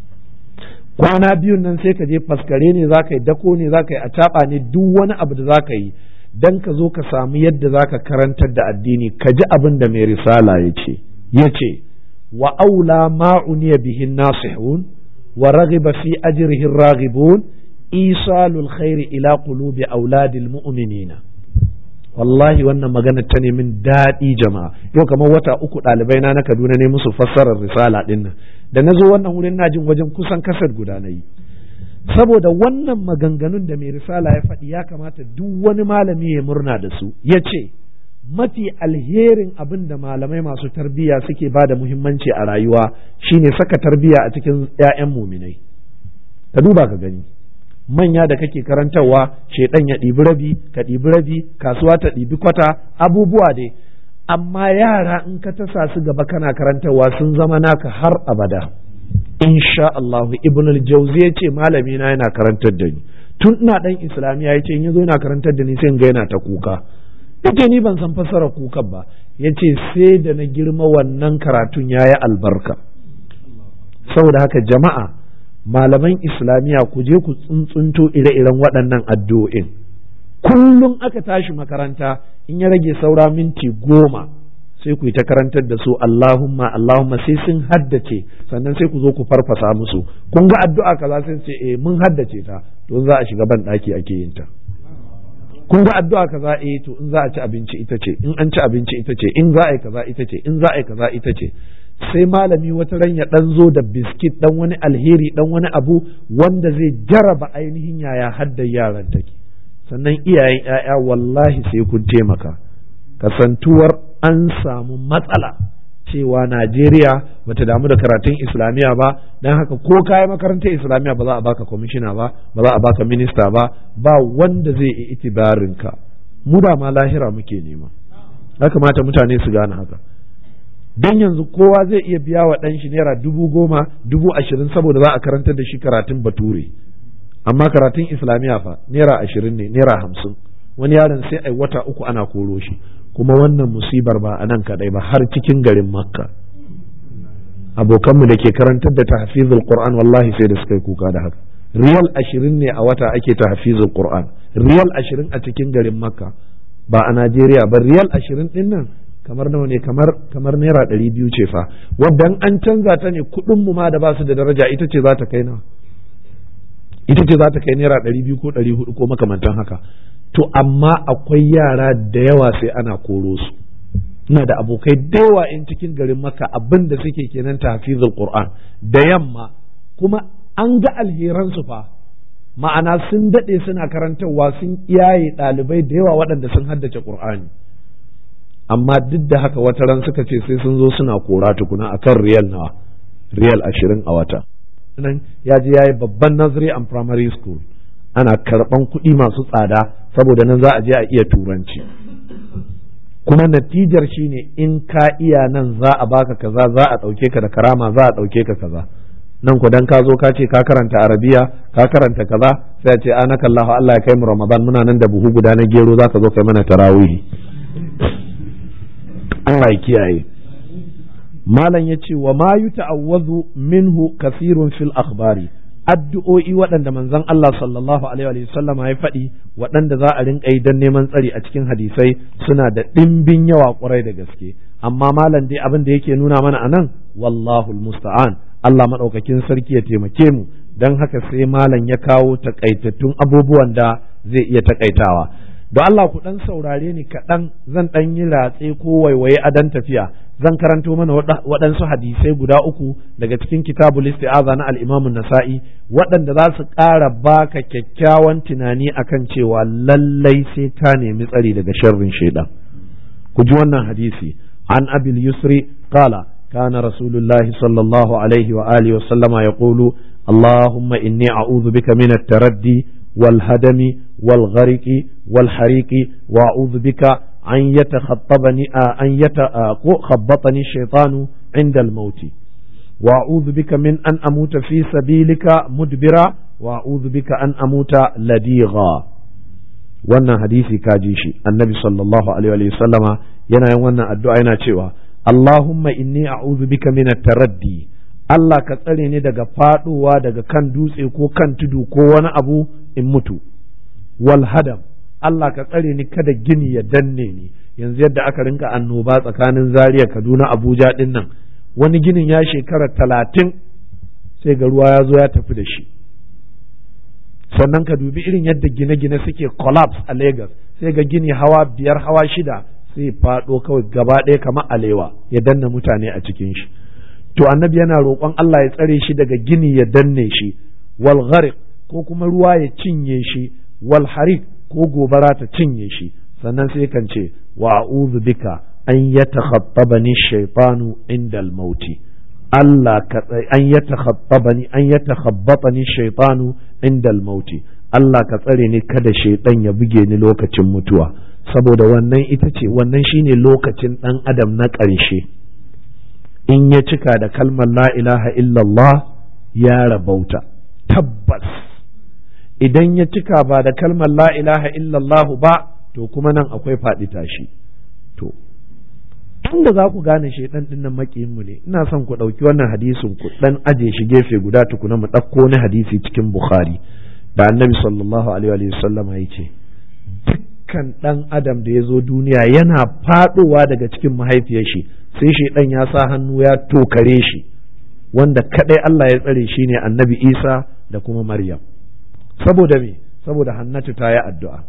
A: kwana biyun nan sai ka je faskare ne za ka yi dako ne za ka yi a ne duk wani abu da za ka yi dan ka zo ka samu yadda za ka karantar da addini ka ji abin da mai risala ya ce ya ce wa aula ma'uniya bihin nasihun wa raghiba fi ajrihi raghibun isalul khairi ila qulubi auladil mu'minina wallahi wannan magana ta min daɗi jama'a yau kamar wata uku ɗalibai na na Kaduna ne musu fassarar risala ɗin nan da na zo wannan wurin na jin wajen kusan kasar guda na yi saboda wannan maganganun da mai risala ya faɗi ya kamata duk wani malami ya murna da su ya ce mafi alherin abin da malamai masu tarbiyya suke ba da muhimmanci a rayuwa shine saka tarbiyya a cikin 'ya'yan muminai ka duba ka gani manya da kake karantarwa shedan ya ɗibi rabi ka ɗibi rabi kasuwa ta ɗibi kwata abubuwa dai amma yara in ka tasa su gaba kana karantarwa sun zama naka har abada insha Allah ibn al-jawzi ya ce malami na yana karantar da ni tun ina dan islamiya ya ce in yazo yana karantar da ni sai ga yana ta kuka yace ni ban san fassara kukan ba yace sai da na girma wannan karatun yayi albarka saboda haka jama'a malaman islamiyya ku je ku tsuntsunto ire-iren waɗannan addu'o'in kullum aka tashi makaranta in ya rage saura minti goma sai ku yi ta karantar da su Allahumma Allahumma sai sun haddace sannan sai ku zo ku farfasa musu kun ga addu'a kaza sai ce eh mun haddace ta to za a shiga ban ɗaki ake yin ta kun ga addu'a kaza eh to in za a ci abinci ita ce in an ci abinci ita ce in za a yi kaza ita ce in za a yi kaza ita ce sai malami wata ran ya dan zo da biskit dan wani alheri dan wani abu wanda zai jaraba ainihin yaya haddar yaran take sannan iyayen ‘ya'ya wallahi sai kun taimaka kasantuwar an samu matsala cewa Najeriya bata damu da karatun Islamiyya ba don haka ko kayi makarantar Islamiyya ba za a baka kwamishina ba ba za a baka minista ba ba wanda zai yi itibarin ka mu da ma lahira muke nema ya kamata mutane su gane haka don yanzu kowa zai iya biya wa ɗan shi naira dubu goma dubu ashirin saboda za a karantar da shi karatun bature amma karatun Islamiyya fa naira ashirin ne naira hamsin wani yaron sai ai wata uku ana koro shi kuma wannan musibar ba a nan kadai ba har cikin garin makka abokanmu da ke karantar da tahfizul qur'an wallahi sai da suka yi kuka da haka riyal ashirin ne a wata ake tahfizul qur'an riyal ashirin a cikin garin makka ba a najeriya ba riyal ashirin din nan kamar nawa ne kamar kamar naira ɗari biyu ce fa wadda an canza ta ne kuɗin mu ma da ba su da daraja ita ce za ta kai na ita ce za ta kai naira ɗari biyu ko ɗari hudu ko makamantan haka to amma akwai yara da yawa sai ana koro su ina da abokai da yawa in cikin garin maka abin da suke kenan tafizul qur'an da yamma kuma an ga alheran su fa ma'ana sun daɗe suna karantarwa sun iyaye ɗalibai da yawa waɗanda sun haddace qur'ani amma duk da haka wata ran suka ce sai sun zo suna kora tukuna akan riyal nawa riyal ashirin a wata nan ya je ya yi babban nursery and primary school ana karɓan kuɗi masu tsada saboda nan za a je a iya turanci kuma natijar shine in ka iya nan za a baka kaza za a ɗauke ka da karama za a ɗauke ka kaza nan ku dan ka zo ka ce ka karanta arabiya ka karanta kaza sai a ce anaka Allah Allah ya kai mu Ramadan muna nan da buhu guda na gero za ka zo kai mana tarawihi Allah ya kiyaye malam ya ce wa ma yuta'awwazu minhu kasirun fil akhbari addu'o'i waɗanda manzon Allah sallallahu alaihi wa sallam ya faɗi waɗanda za a rinƙa yi don neman tsari a cikin hadisai suna da ɗimbin yawa ƙwarai da gaske amma malam dai abin da yake nuna mana anan wallahu musta'an Allah maɗaukakin sarki ya taimake mu don haka sai malam ya kawo takaitattun abubuwan da zai iya takaitawa don Allah ku ɗan saurare ni kaɗan zan ɗan yi ratse ko waiwaye a dan tafiya zan karanto mana waɗansu hadisai guda uku daga cikin kitabul isti'aza na al-Imam nasai waɗanda za su ƙara baka kyakkyawan tunani akan cewa lallai sai ka nemi tsari daga sharrin shaidan ku ji wannan hadisi an abil yusri qala كان رسول الله صلى الله عليه وآله وسلم يقول اللهم إني أعوذ بك من التردي والهدم والغرق والحريق وأعوذ بك أن يتخطبني أن يتخبطني الشيطان عند الموت وأعوذ بك من أن أموت في سبيلك مدبرا وأعوذ بك أن أموت لديغا wannan hadisi ka ji shi annabi sallallahu alaihi wa sallama yana yin wannan addu'a yana cewa Allahumma inni a'udhu bika min taraddi Allah ka tsare ni daga faduwa daga kan dutse ko kan tudu ko wani abu in mutu wal hadam Allah ka tsare ni kada gini ya danne ni yanzu yadda aka rinka annoba tsakanin Zaria Kaduna Abuja din nan wani ginin ya shekara talatin sai ga ruwa ya zo ya tafi da shi sannan ka dubi irin yadda gine-gine suke collapse a Lagos sai ga gini hawa biyar hawa shida sai faɗo kawai gaba ɗaya kamar alewa ya danna mutane a cikin shi to annabi yana roƙon Allah ya tsare shi daga gini ya danne shi wal gharq ko kuma ruwa ya cinye shi wal harik ko gobara ta cinye shi sannan sai kan ce wa a'udhu bika an yatakhattabani shaytanu inda al-mauti Allah ka an yatakhattabani an yatakhabbatani shaytanu inda al-mauti Allah ka tsare ni kada shaytan ya buge ni lokacin mutuwa saboda wannan ita ce wannan shine lokacin dan adam na ƙarshe in ya cika da kalmar la ilaha illallah ya rabauta tabbas idan ya cika ba da kalmar la ilaha illallah ba to kuma nan akwai faɗi tashi to tunda za ku gane shaidan din nan mu ne ina son ku ɗauki wannan hadisin ku dan aje shi gefe guda tukuna mu ɗauko wani hadisi cikin bukhari da annabi sallallahu alaihi wa sallam ya ce dukkan ɗan adam da ya zo duniya yana faɗowa daga cikin mahaifiyar shi sai shaidan ya sa hannu ya tokare shi wanda kadai Allah ya tsare shi ne annabi Isa da kuma Maryam saboda me saboda Hannatu ta yi addu'a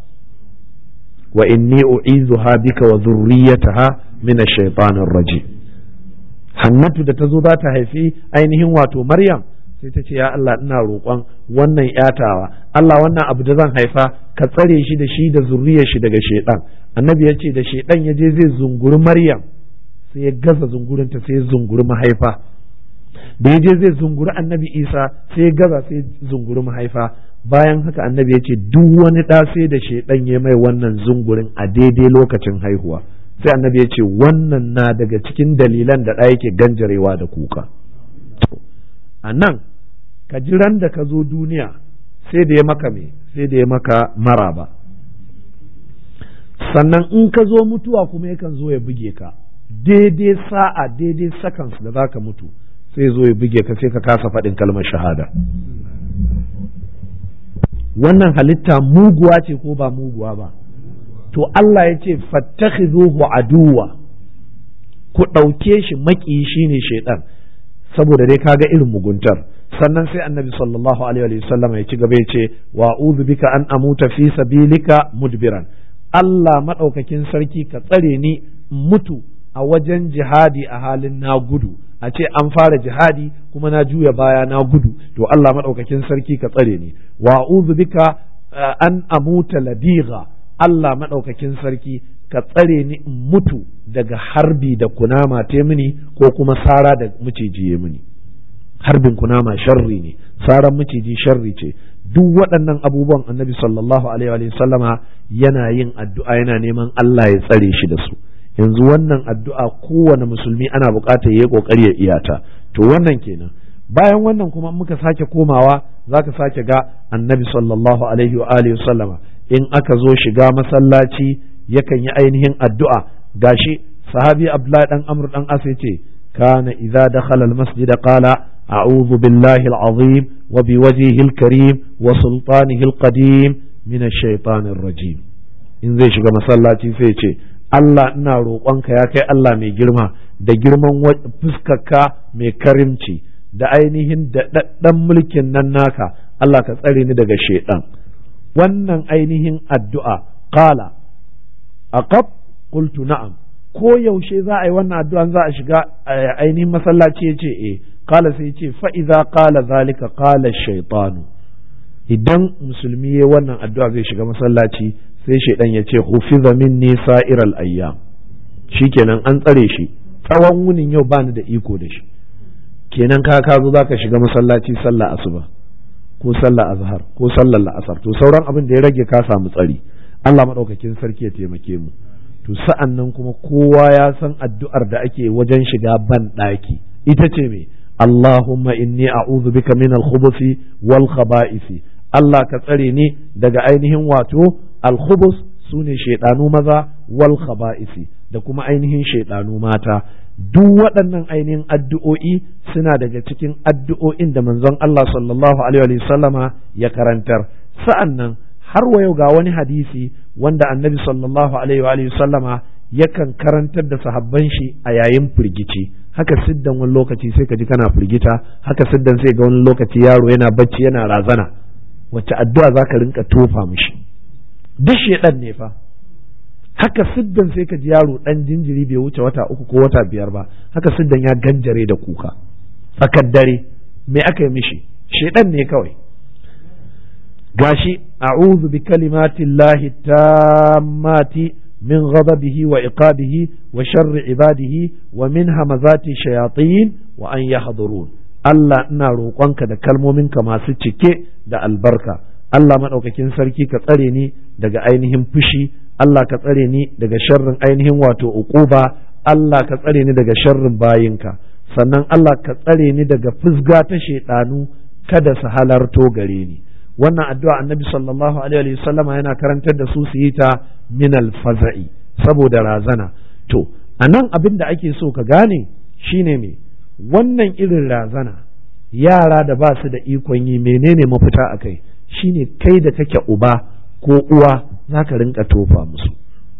A: wa inni u'izuha bika wa dhurriyyataha min ash-shaytanir rajim Hannatu da ta zo za ta haifi ainihin wato Maryam sai ta ce ya Allah ina roƙon wannan yatawa Allah wannan abu da zan haifa ka tsare shi da shi da zurriyar shi daga shaidan annabi ya ce da shaidan ya je zai zunguri maryam sai ya gaza zungurinta sai ya zunguri mahaifa da ya je zai zunguri annabi isa sai ya gaza sai zunguri mahaifa bayan haka annabi ya ce duk wani ɗa sai da shaidan ya mai wannan zungurin a daidai lokacin haihuwa sai annabi ya ce wannan na daga cikin dalilan da ɗa yake ganjarewa da kuka a nan ka jiran da ka zo duniya sai da ya maka me sai da ya maka maraba sannan in ka zo mutuwa kuma yakan zo ya buge ka daidai sa'a daidai seconds da za ka mutu sai zo ya buge ka sai ka kasa faɗin kalmar shahada wannan halitta muguwa ce ko ba muguwa ba to Allah ya ce fattakhidhuhu aduwa ku ɗauke shi maƙiyi shine shaidan saboda dai kaga irin muguntar sannan sai annabi sallallahu alaihi wa sallam ya ci gaba ya ce wa a'udhu bika an amuta fi sabilika mudbiran Allah madaukakin sarki ka tsare ni mutu a wajen jihadi a halin na gudu a ce an fara jihadi kuma na juya baya na gudu to Allah madaukakin sarki ka tsare ni wa a'udhu bika an amuta ladiga Allah madaukakin sarki ka tsare ni in mutu daga harbi da kunama te mini ko kuma sara da miciji ya mini harbin kunama sharri ne saran miciji sharri ce duk waɗannan abubuwan annabi sallallahu alaihi wa sallama yana yin addu'a yana neman Allah ya tsare shi da su yanzu wannan addu'a kowane musulmi ana buƙatar ya yi ƙoƙari ya iyata to wannan kenan bayan wannan kuma muka sake komawa zaka sake ga annabi sallallahu alaihi wa alihi sallama in aka zo shiga masallaci yakan yi ainihin addu'a gashi sahabi abdullahi dan amr dan as yace kana idza dakhala almasjid qala a'udhu billahi alazim wa biwajhihi alkarim wa sultanihi alqadim min ash-shaytanir rajim in zai shiga masallaci sai ce Allah ina roƙonka ya kai Allah mai girma da girman fuskarka mai karimci da ainihin daɗaɗɗen mulkin nan naka Allah ka tsare ni daga shaiɗan wannan ainihin addu'a qala aqab qultu na'am ko yaushe za a yi wannan addu'an za a shiga ainihin masallaci ya ce eh qala sai ya ce fa idza qala zalika qala shaytanu idan musulmi ya wannan addu'a zai shiga masallaci sai shaidan ya ce hufiza minni sa'iral ayyam shikenan an tsare shi tsawon wunin yau bani da iko da shi kenan ka ka zo zaka shiga masallaci sallah asuba ko sallah azhar ko sallar la'asar to sauran abin da ya rage ka samu tsari Allah madaukakin sarki ya taimake mu to sa'an nan kuma kowa ya san addu'ar da ake wajen shiga ban ɗaki ita ce me Allahumma inni a'udhu bika min al-khubuthi wal khaba'isi Allah ka tsare ni daga ainihin wato al-khubus sune shaidanu maza wal khaba'isi da kuma ainihin shaidanu mata duk waɗannan ainihin addu'o'i suna daga cikin addu'o'in da manzon Allah sallallahu alaihi sallama ya karantar sa'an nan har wa yau ga wani hadisi wanda annabi sallallahu alaihi sallama yakan karantar da sahabban shi a yayin firgici haka siddan wani lokaci sai ka ji kana firgita haka siddan sai ga wani lokaci yaro yana bacci yana razana wacce addu'a za ka rinka tofa mishi duk shedan ne fa haka siddan sai ka ji yaro dan jinjiri bai wuce wata uku ko wata biyar ba haka siddan ya ganjare da kuka tsakar dare me aka yi mishi shedan ne kawai gashi a'udhu bi kalimati llahi tammati min ghadabihi wa iqabihi wa sharri ibadihi wa min hamazati shayatin wa an yahdurun Allah ina roƙonka da kalmominka masu cike da albarka Allah maɗaukakin sarki ka tsare ni daga ainihin fushi Allah ka tsare ni daga sharrin ainihin wato uquba Allah ka tsare ni daga sharrin bayinka sannan Allah ka tsare ni daga fusga ta shaidanu kada su halarto gare ni wannan addu'a annabi sallallahu alaihi wasallam yana karantar da su su yi ta min alfaza'i saboda razana to anan abin da ake so ka gane shine me wannan irin razana yara da ba su da ikon yi menene mafita a kai shine kai da kake uba ko uwa za ka rinka tofa musu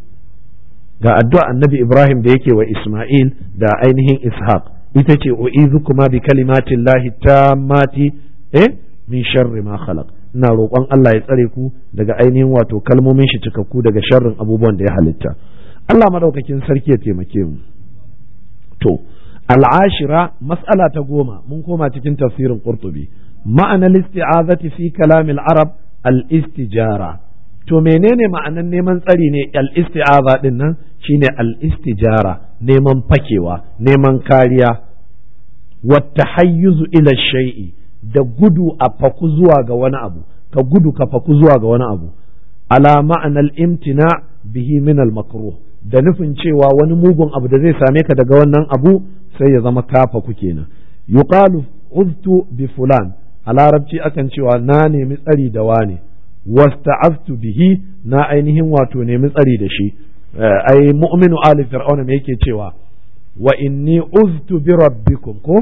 A: ga addu'a annabi ibrahim da yake wa isma'il da ainihin ishaq ita ce kuma bi kalimatin lahi tammati eh min sharri ma khalaq ina roƙon Allah ya tsare ku daga ainihin wato kalmomin shi cikakku daga sharrin abubuwan da ya halitta Allah madaukakin sarki ya taimake mu to al'ashira mas'ala ta goma mun koma cikin tafsirin qurtubi ma'ana isti'azati fi kalamil arab al-istijara to menene ma'anan neman tsari ne al-isti'aza din nan shine al-istijara neman fakewa neman kariya wata hayyuzu ila shay'i da gudu a faku zuwa ga wani abu ka gudu ka faku zuwa ga wani abu ala ma'anar imtina bihi min al-makruh da nufin cewa wani mugun abu da zai same ka daga wannan abu sai ya zama kafa ku kenan yuqalu uztu bi fulan a larabci akan cewa na nemi tsari da wane wasta'aztu bihi na ainihin wato nemi tsari da shi ai mu'minu ali fir'auna me yake cewa wa inni uztu bi rabbikum ko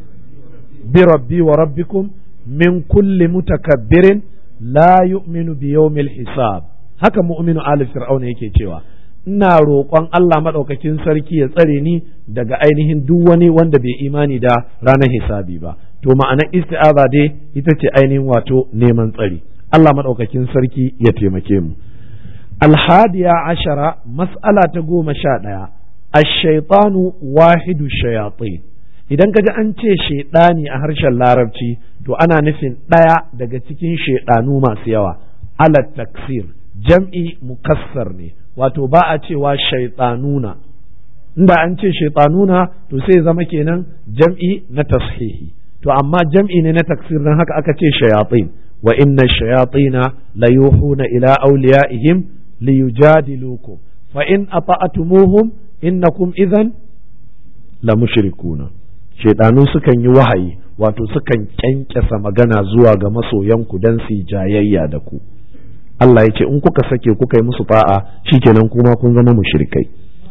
A: bi rabbi wa rabbikum min kulli mutakabbirin la yu'minu bi yawmil hisab haka mu'minu ali fir'auna yake cewa ina roƙon Allah maɗaukakin sarki ya tsare ni daga ainihin duk wani wanda bai imani da ranar hisabi ba to ma'anar isti'aza dai ita ce ainihin wato neman tsari Allah maɗaukakin sarki ya taimake mu alhadiya ashara mas'ala ta goma sha ɗaya ashaitanu wahidu shayatin idan ka ji an ce shaidani a harshen larabci to ana nufin ɗaya daga cikin shaidanu masu yawa ala taksir jam'i mukassar ne wato ba a cewa shaitanuna inda an ce shaitanuna to sai zama kenan jam'i na tashihi to amma jam'i ne na taksir dan haka aka ce shayatin wa inna shayatina la yuhuna ila awliyaihim liyujadilukum fa in ata'tumuhum innakum idhan la mushrikuna shaitanu sukan yi wahayi wato sukan kyankyasa magana zuwa ga masoyanku dan su jayayya da ku Allah ya ce in kuka sake kuka yi musu fa'a shikenan kuma kun zama mushrikai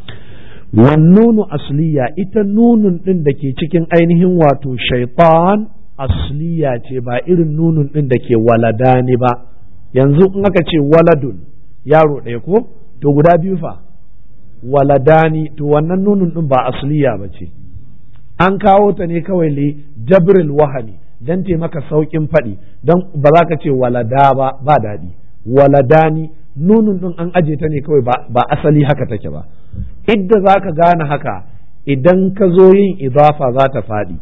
A: wannunu asliya ita nunun din da ke cikin ainihin wato shaitan asliya ce ba irin nunun din da ke waladani ba yanzu in aka ce waladun yaro ɗaya ko to guda biyu fa waladani to wannan nunun din ba asliya ba ce an kawo ta ne kawai li jabril wahami dan taimaka saukin faɗi don ba za ka ce walada ba ba daɗi waladani nunun ɗin an aje ta ne kawai ba asali haka take ba idda za ka gane haka idan ka zo yin idafa za ta faɗi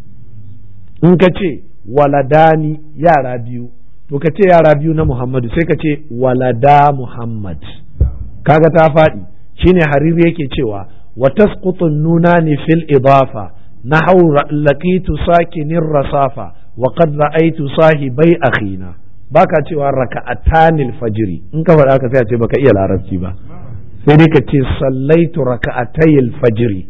A: in ka ce waladani yara biyu to ka ce yara biyu na muhammadu sai ka ce walada muhammad kaga ta faɗi shine hariri yake cewa wa tasqutu nunani fil idafa nahaw laqitu sakinin rasafa wa qad ra'aytu sahibai akhina baka cewa raka'atanil fajiri in ka faɗa ka sai a ce baka iya larabci ba sai dai ka ce sallaitu raka'atayil fajiri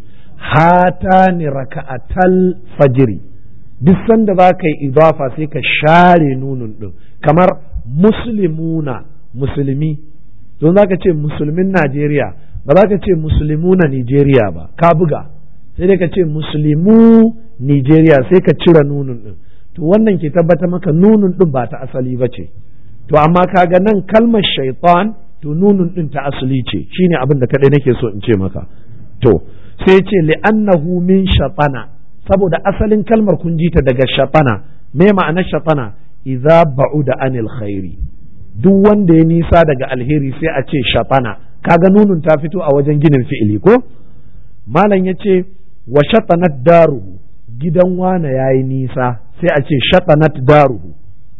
A: hatani raka'atal fajiri duk sanda za ka yi idafa sai ka share nunun din kamar muslimuna musulmi don za ka ce musulmin Najeriya ba za ka ce musulmuna Nijeriya ba ka buga sai dai ka ce muslimu Nijeriya sai ka cire nunun din to wannan ke tabbata maka nunun din ba ta asali ba ce to amma kaga nan kalmar shaitan to nunun din ta asali ce shine abin da kadai nake so in ce maka to sai ce li'annahu min shatana saboda asalin kalmar kun ji ta daga shatana me ma'anar shatana idza ba'uda anil khairi duk wanda ya nisa daga alheri sai a ce shatana kaga nunun ta fito a wajen ginin fi'ili ko malam yace wa shatanat daruhu gidan wane yayi nisa sai a ce shatanat daruhu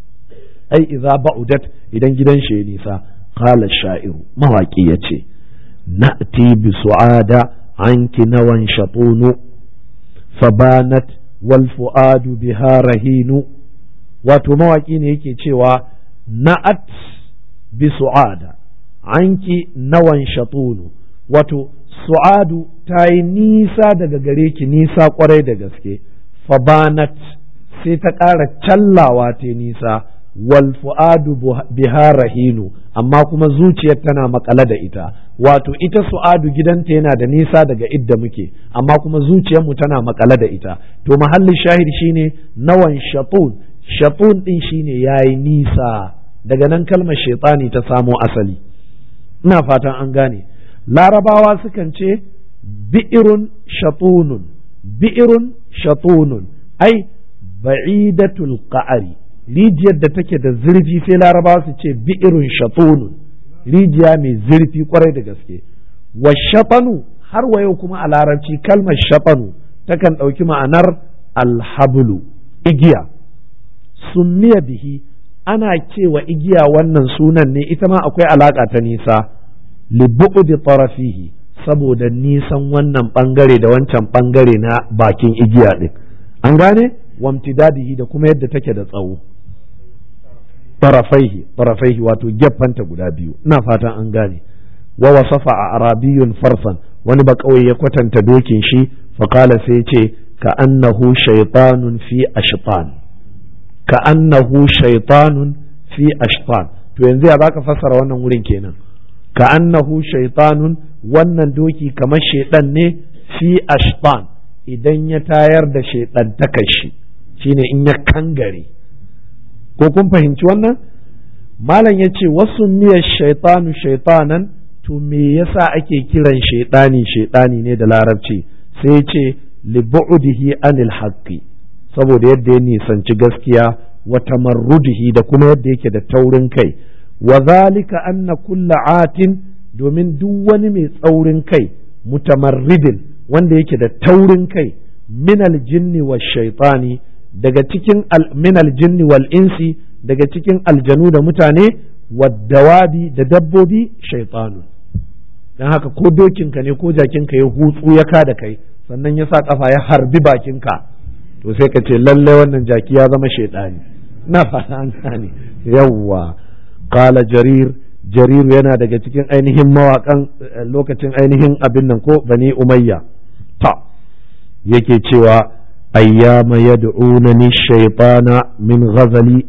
A: ai idza ba'udat idan gidan shi ya nisa qala sha'iru mawaki yace na'ti bi su'ada anki nawan shatunu fabanat wal fu'adu biha rahinu wato mawaki ne yake cewa na'at bi su'ada anki nawan shatunu wato su'adu ta yi nisa daga gare ki nisa kwarai da gaske fabanat sai ta ƙara callawa ta nisa wal fu'adu biha rahinu amma kuma zuciyar tana makale da ita wato ita su'adu gidanta yana da nisa daga idda muke amma kuma zuciyarmu tana makale da ita to mahallin shahid shine nawan shatun shatun din shine yayi nisa daga nan kalmar shaitani ta samo asali ina fatan an gane larabawa sukan ce bi'irun shatunun bi'irun shatunun ai ba'idatul qa'ari rijiyar da take da zurfi sai larabawa su ce bi'irun shatunun rijiya mai zurfi kwarai da gaske wa shafanu har wa yau kuma a larabci kalmar shafanu takan ɗauki ma'anar alhablu igiya summiya bihi ana cewa igiya wannan sunan ne ita ma akwai alaka ta nisa li bu'di tarafihi saboda nisan wannan bangare da wancan bangare na bakin igiya din an gane wamtidadihi da kuma yadda take da tsawo tarafaihi tarafaihi wato gefanta guda biyu ina fatan an gane wa wasafa a arabiyun farsan wani ba kawai ya kwatanta dokin shi faƙala sai ce ka annahu shaitanun fi ashtan ka annahu shaitanun fi ashtan to yanzu ya baka fassara wannan wurin kenan ka annahu shaitanun wannan doki kamar shaidan ne fi ashtan idan ya tayar da shaidan shi shine in ya kangare ko kun fahimci wannan malam ya ce wasu miyar shaitanu shaitanan to me yasa ake kiran shaidani shaidani ne da larabci sai ce libu'udihi anil haqqi saboda yadda ya nisanci gaskiya wa tamarrudihi da kuma yadda yake da taurin kai wa zalika anna kulla atin domin duk wani mai tsaurin kai mutamarridin wanda yake da taurin kai minal jinni wa shaitani daga cikin minal jinni wal insi daga cikin aljanu da mutane waddawabi da dabbobi shaitanu don haka ko dokinka ne ko jakinka ya hutsu ya ka da kai sannan ya sa kafa ya harbi bakinka to sai ka ce lallai wannan jaki ya zama shaitani na fata an gane yawwa qala jarir jarir yana daga cikin ainihin mawakan lokacin ainihin abin nan ko bani umayya ta yake cewa ayyama yad'unani shaytana min ghazali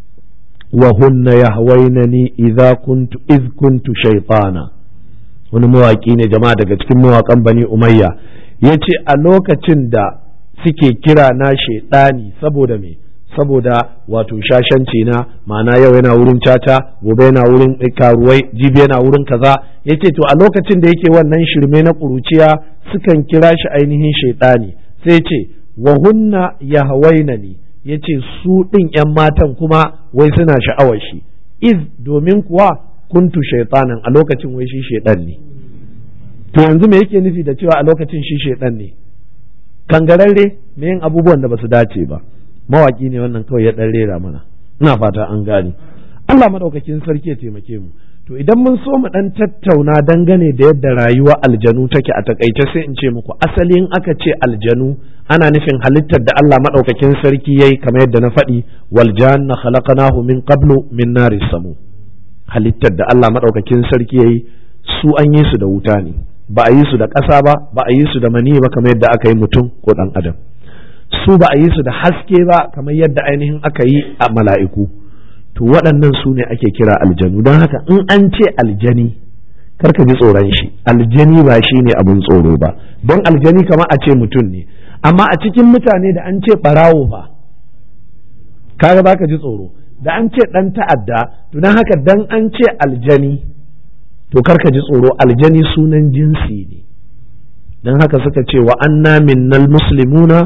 A: wa hunna yahwaynani idza kuntu iz kuntu shaytana wani mawaki ne jama'a daga cikin mawakan bani umayya yace a lokacin da suke kira na shaidani saboda me saboda wato shashanci na ma'ana yau yana wurin caca gobe yana wurin karuwai jibi yana wurin kaza yace to a lokacin da yake wannan shirme na kuruciya sukan kira shi ainihin shaidani sai ce wa hunna yahwainani yace su din yan matan kuma wai suna sha'awar shi iz domin kuwa kuntu shaitanan a lokacin wai shi shaidan ne to yanzu me yake nufi da cewa a lokacin shi shaidan ne kangararre me yin abubuwan da basu dace ba mawaki ne wannan kawai ya dan rera mana ina fata an gane Allah madaukakin sarki ya taimake mu to idan mun so mu dan tattauna dangane da yadda rayuwa aljanu take a takaice sai in ce muku asalin aka ce aljanu ana nufin halittar da Allah madaukakin sarki yayi kamar yadda na faɗi wal janna khalaqnahu min qablu min naris samu halittar da Allah madaukakin sarki yayi su an yi su da wuta ne ba a yi su da ƙasa ba ba a yi su da mani ba kamar yadda aka yi mutum ko ɗan adam su ba a yi su da haske ba kamar yadda ainihin aka yi a mala'iku to waɗannan su ne ake kira aljanu don haka in an ce aljani karka ji tsoron shi aljani ba shi ne abin tsoro ba don aljani kamar a ce mutum ne amma a cikin mutane da an ce ɓarawo ba kaga ba ka ji tsoro da an ce ɗan ta'adda to don haka dan an ce aljani to karka ji tsoro aljani sunan jinsi ne don haka suka ce wa anna minnal muslimuna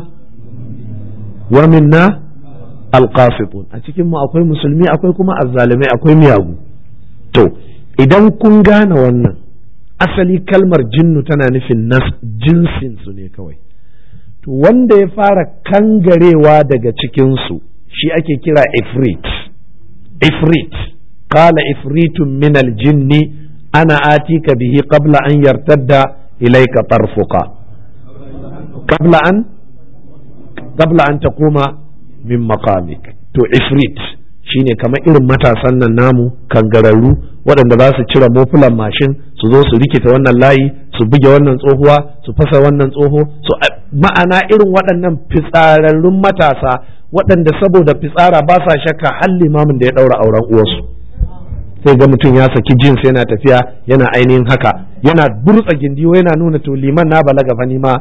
A: wa minna alqasitun a cikin mu akwai musulmi akwai kuma azzalimai akwai miyagu to idan kun gane wannan asali kalmar jinnu tana nufin nas jinsin su ne kawai to wanda ya fara kangarewa daga cikin su shi ake kira ifrit ifrit qala ifritun min aljinni ana atika bihi qabla an yartadda ilayka tarfuka qabla an qabla an taquma min maqamik to ifrit shine kamar irin matasan nan namu kangararru waɗanda za su cire mofulan mashin su zo su rikita wannan layi su buge wannan tsohuwa su fasa wannan tsoho su ma'ana irin waɗannan fitsararrun matasa waɗanda saboda fitsara ba sa shakka har limamin da ya ɗaura auren uwarsu sai ga mutum ya saki jins yana tafiya yana ainihin haka yana burtsa gindiyo yana nuna to liman na balaga fa ni ma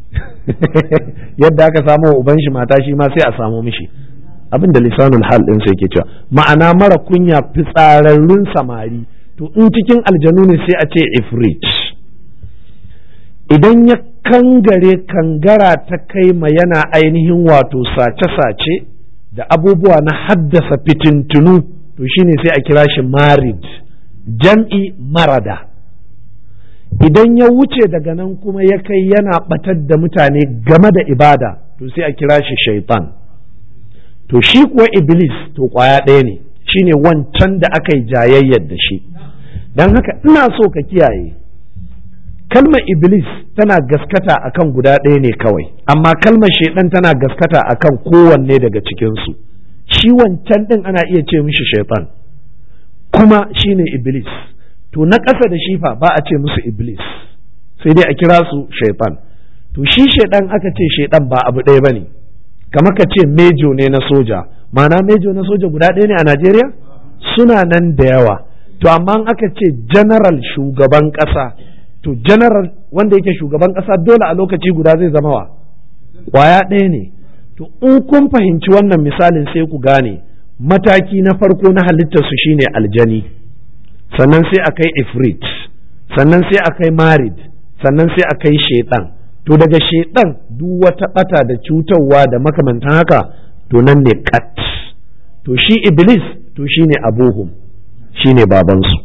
A: yadda aka samu uban shi mata shi ma sai a samu mishi abin da lisanul hal din sai ke cewa ma'ana mara kunya fitsararrun samari to in cikin aljanu ne sai a ce ifrit idan ya kangare kangara ta kai ma yana ainihin wato sace-sace da abubuwa na haddasa fitintunu to shine sai a kira shi marid jam'i marada idan ya wuce daga nan kuma ya kai yana batar da mutane game da ibada to sai a kira shi shaitan to shi kuwa iblis to kwaya ɗaya ne shine wancan da aka yi jayayyar da shi don haka ina so ka kiyaye kalmar iblis tana gaskata akan guda ɗaya ne kawai amma kalmar shaidan tana gaskata akan kowanne daga cikinsu shi wancan ɗin ana iya ce mishi shaitan kuma shine iblis to na ƙasa da shifa ba a ce musu iblis sai dai a kira su shaitan to shi shaidan aka ce shaidan ba abu ɗaya ba ne kamar ka ce mejo ne na soja ma'ana mejo na soja guda ɗaya ne a najeriya suna nan da yawa to amma aka ce general shugaban ƙasa to general wanda yake shugaban ƙasa dole a lokaci guda zai zama wa ƙwaya ɗaya ne to in kun fahimci wannan misalin sai ku gane mataki na farko na halittarsu shine aljani sannan sai a kai ifrit sannan sai a kai marid sannan sai a kai shaitan to daga shaitan duk wata bata da cutarwa da makamantan haka to nan ne kat to shi iblis to shine abuhum shine babansu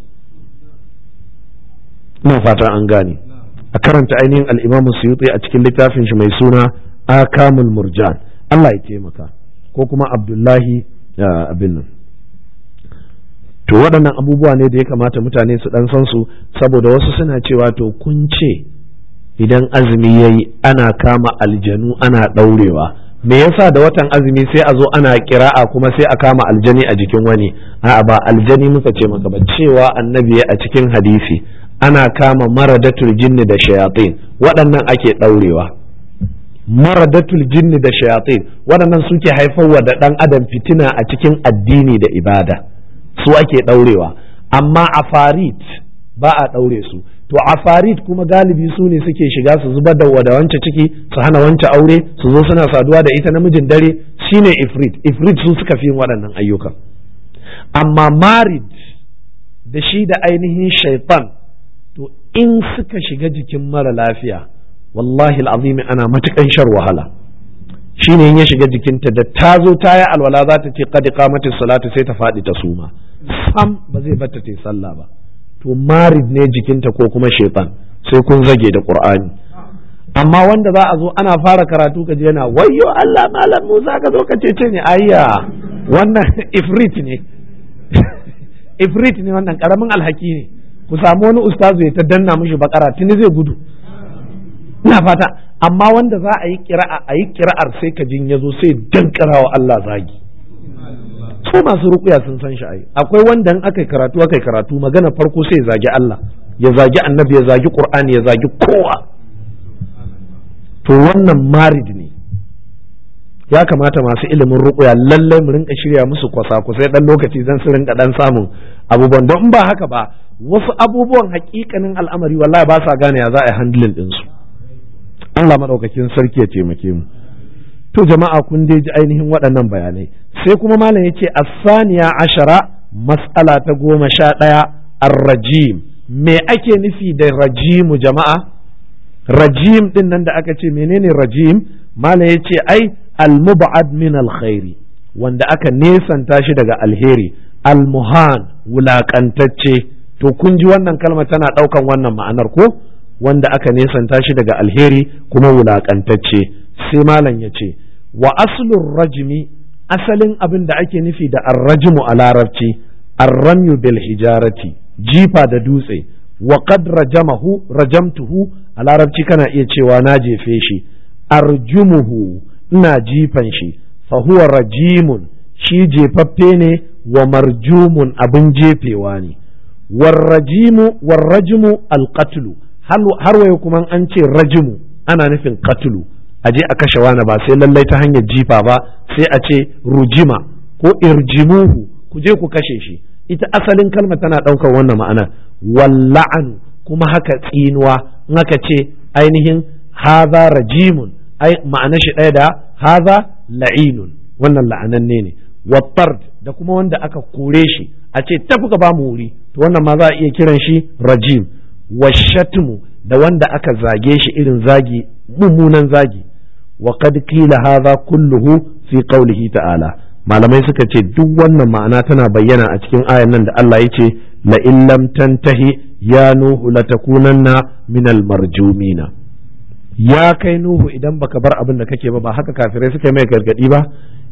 A: ina fatan an gane a karanta ainihin al'imamu suyuti a cikin littafin shi mai suna akamul murjan Allah ya taimaka ko kuma abdullahi abin nan to waɗannan abubuwa ne da ya kamata mutane su ɗan san su saboda wasu suna cewa to kun ce idan azumi ya yi ana kama aljanu ana ɗaurewa me yasa da watan azumi sai a zo ana kira'a kuma sai a kama aljani a jikin wani a'a ba aljani muka ce maka ba cewa annabi a cikin hadisi ana kama maradatul jinni da shayatin waɗannan ake ɗaurewa maradatul jinni da shayatin waɗannan suke haifarwa da ɗan adam fitina a cikin addini da ibada su ake ɗaurewa amma afarit ba a ɗaure su to afarit kuma galibi su ne suke shiga su zubar da wada wance ciki su hana wance aure su zo suna saduwa da ita namijin dare shine ifrit ifrit su suka fi yin waɗannan ayyukan amma marid da shi da ainihin shaitan to in suka shiga jikin mara lafiya wallahi al'azimi ana matukan shar wahala shine in ya shiga jikinta da ta zo ta yi alwala za ta ce qad qamatis salatu sai ta faɗi ta suma sam ba zai bata ta sallah ba to marid ne jikinta ko kuma shaitan sai kun zage da qur'ani amma wanda za a zo ana fara karatu ka je yana wayyo Allah malam Musa ka zo ka ce ne ayya wannan ifrit ne ifrit ne wannan karamin alhaki ne ku samu wani ustazu ya ta danna mishi bakara tuni zai gudu ina fata amma wanda za a yi kira'a a yi kira'ar sai ka jin yazo sai dankara wa Allah zagi su masu rukuya sun san shi ai akwai wanda in aka yi karatu aka yi karatu magana farko sai ya zagi Allah ya zagi annabi ya zagi qur'ani ya zagi kowa to wannan marid ne ya kamata masu ilimin rukuya lallai mu rinka shirya musu kwasa-kwasai dan lokaci zan su rinka dan samun abubuwan don ba haka ba wasu abubuwan hakikanin al'amari wallahi ba sa gane ya za a yi handling ɗinsu Allah maɗaukakin sarki ya taimake mu to jama'a kun dai ji ainihin waɗannan bayanai sai kuma malam yace asaniya ashara mas'ala ta goma sha ɗaya ar-rajim me ake nufi da rajimu jama'a rajim din nan da aka ce menene rajim malam yace ai al-mub'ad min al-khairi wanda aka nesanta shi daga alheri al-muhan wulakantacce to kun ji wannan kalma tana ɗaukan wannan ma'anar ko wanda aka nesanta shi daga alheri kuma wulakantacce sai malam ya ce wa aslun rajimi asalin abin da ake nufi da arrajimu a larabci arramyu bil hijarati jifa da dutse wa qad rajamahu rajamtuhu a larabci kana iya cewa na jefe shi arjumuhu ina jifan shi fa huwa rajimun shi jefaffe ne wa marjumun abin jefewa ne warrajimu warrajimu alqatlu har wayo kuma an ce rajimu ana nufin qatlu a je a kashe wani ba sai lallai ta hanyar jifa ba sai a ce rujima ko irjimuhu ku je ku kashe shi ita asalin kalma tana ɗaukar wannan ma'ana walla'an kuma haka tsinuwa in aka ce ainihin haza rajimun ai ma'ana shi ɗaya da haza la'inun wannan la'ananne ne wattard da kuma wanda aka kore shi a ce tafi ka ba mu wuri to wannan ma za a iya kiran shi rajim washatmu da wanda aka zage shi irin zagi mummunan zagi wa qad qila hadha kulluhu fi qawlihi ta'ala malamai suka ce duk wannan ma'ana tana bayyana a cikin ayan nan da Allah ya ce la in lam tantahi ya nuhu latakunanna minal marjumina ya kai nuhu idan baka bar abin da kake ba ba haka kafirai suka yi mai gargadi ba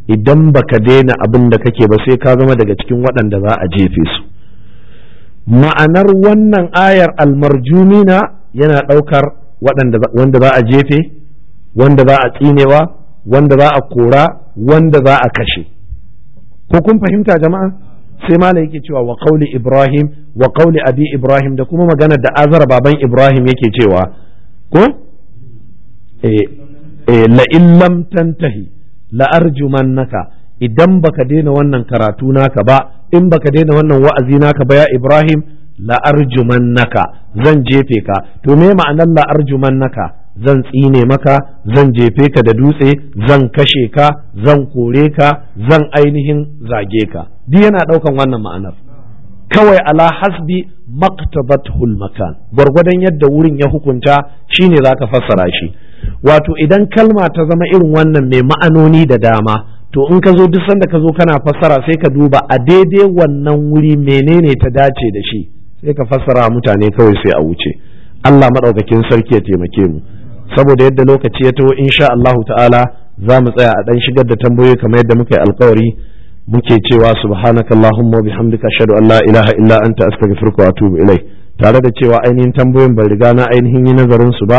A: idan baka daina abin da kake ba sai ka zama daga cikin waɗanda za a jefe su ma'anar wannan ayar almarjumina yana ɗaukar wanda za a jefe wanda za a tsinewa wanda za a kora wanda za a kashe ko kun fahimta jama'a sai malam yake cewa wa qauli ibrahim wa qauli abi ibrahim da kuma magana da azar baban ibrahim yake cewa ko eh la in lam tantahi la arjumannaka idan baka daina wannan karatu naka ba in baka daina wannan wa'azi naka ba ya ibrahim la arjumannaka zan jefe ka to me ma'anar la arjumannaka zan tsine maka zan jefe ka da dutse zan kashe ka zan kore ka zan ainihin zage ka duk yana ɗaukan wannan ma'anar kawai ala hasbi maktabatul makan gwargwadon yadda wurin ya hukunta shine za ka fassara shi wato idan kalma ta zama irin wannan mai ma'anoni da dama to in ka zo duk sanda ka zo kana fassara sai ka duba a daidai wannan wuri menene ta dace da shi sai ka fassara mutane kawai sai a wuce Allah maɗaukakin sarki ya taimake mu saboda yadda lokaci ya taho insha Allah ta'ala za mu tsaya a ɗan shigar da tambayoyi kamar yadda muka yi alkawari muke cewa subhanaka allahumma wa bihamdika ashhadu an la ilaha illa anta astaghfiruka wa atubu ilai tare da cewa ainihin tambayoyin ban riga na ainihin yi nazarin su ba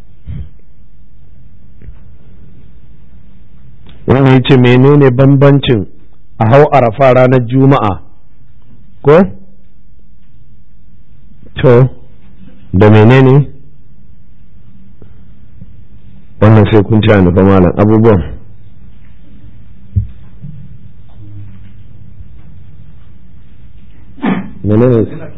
A: wannan yace menene bambancin a hau arafa ranar juma'a ko to da menene wannan sai kun ci nufa malam abubuwan menene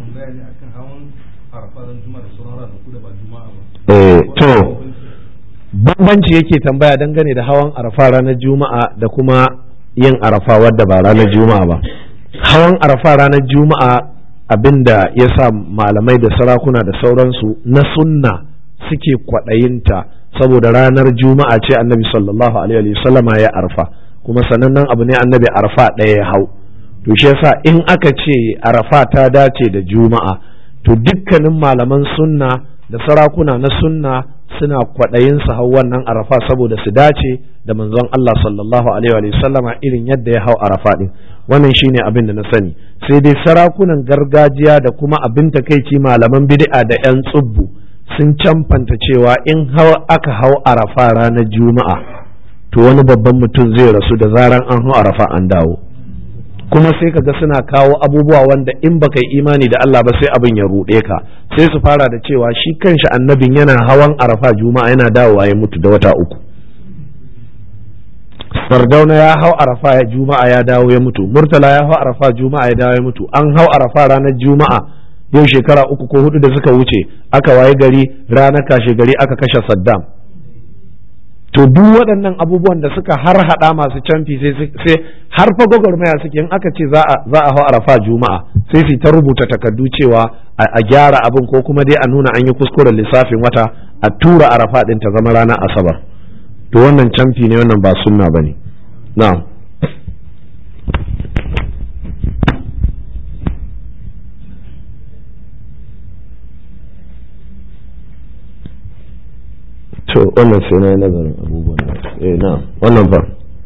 A: eh to bambanci yake tambaya dangane da hawan arafa ranar juma'a da kuma yin arafa wadda ba ranar juma'a ba hawan arafa ranar juma'a abinda ya sa malamai da sarakuna da sauransu na sunna suke kwaɗayinta saboda ranar juma'a ce annabi sallallahu alaihi wasallama ya arfa kuma sanannen abu ne annabi arfa ɗaya ya hau to shi yasa in aka ce arafa ta dace da juma'a to dukkanin malaman sunna da sarakuna na sunna suna kwaɗayin su hau wannan arafa saboda su dace da manzon Allah sallallahu alaihi wasallama irin yadda ya hau arafa din wannan shine abin da na sani sai dai sarakunan gargajiya da kuma abin takaici malaman bid'a da 'yan tsubbu sun camfanta cewa in aka hau arafa ranar juma'a to wani babban mutum zai rasu da zaran an hau arafa an dawo kuma sai ka ga suna kawo abubuwa wanda in baka yi imani da Allah ba sai abin ya ruɗe ka sai su fara da cewa shi kanshi annabin yana hawan arafa juma'a yana dawowa ya mutu da wata uku sardauna ya hau arafa ya juma'a ya dawo ya mutu murtala ya hau arafa juma'a ya dawo ya mutu an hau arafa ranar juma'a yau shekara uku ko hudu da suka wuce aka waye gari ranar kashe gari aka kashe saddam to duk waɗannan abubuwan da suka har hada masu canfi sai har fa gwagwarmaya suke in aka ce za a hau arafa juma'a sai su ta rubuta takardu cewa a gyara abin ko kuma dai a nuna an yi kuskuren lissafin wata a tura arafa ɗin ta zama ranar asabar to wannan canfi ne wannan ba sunna ba ne na'am to wannan sai na yi nazarin abubuwan da eh na wannan ba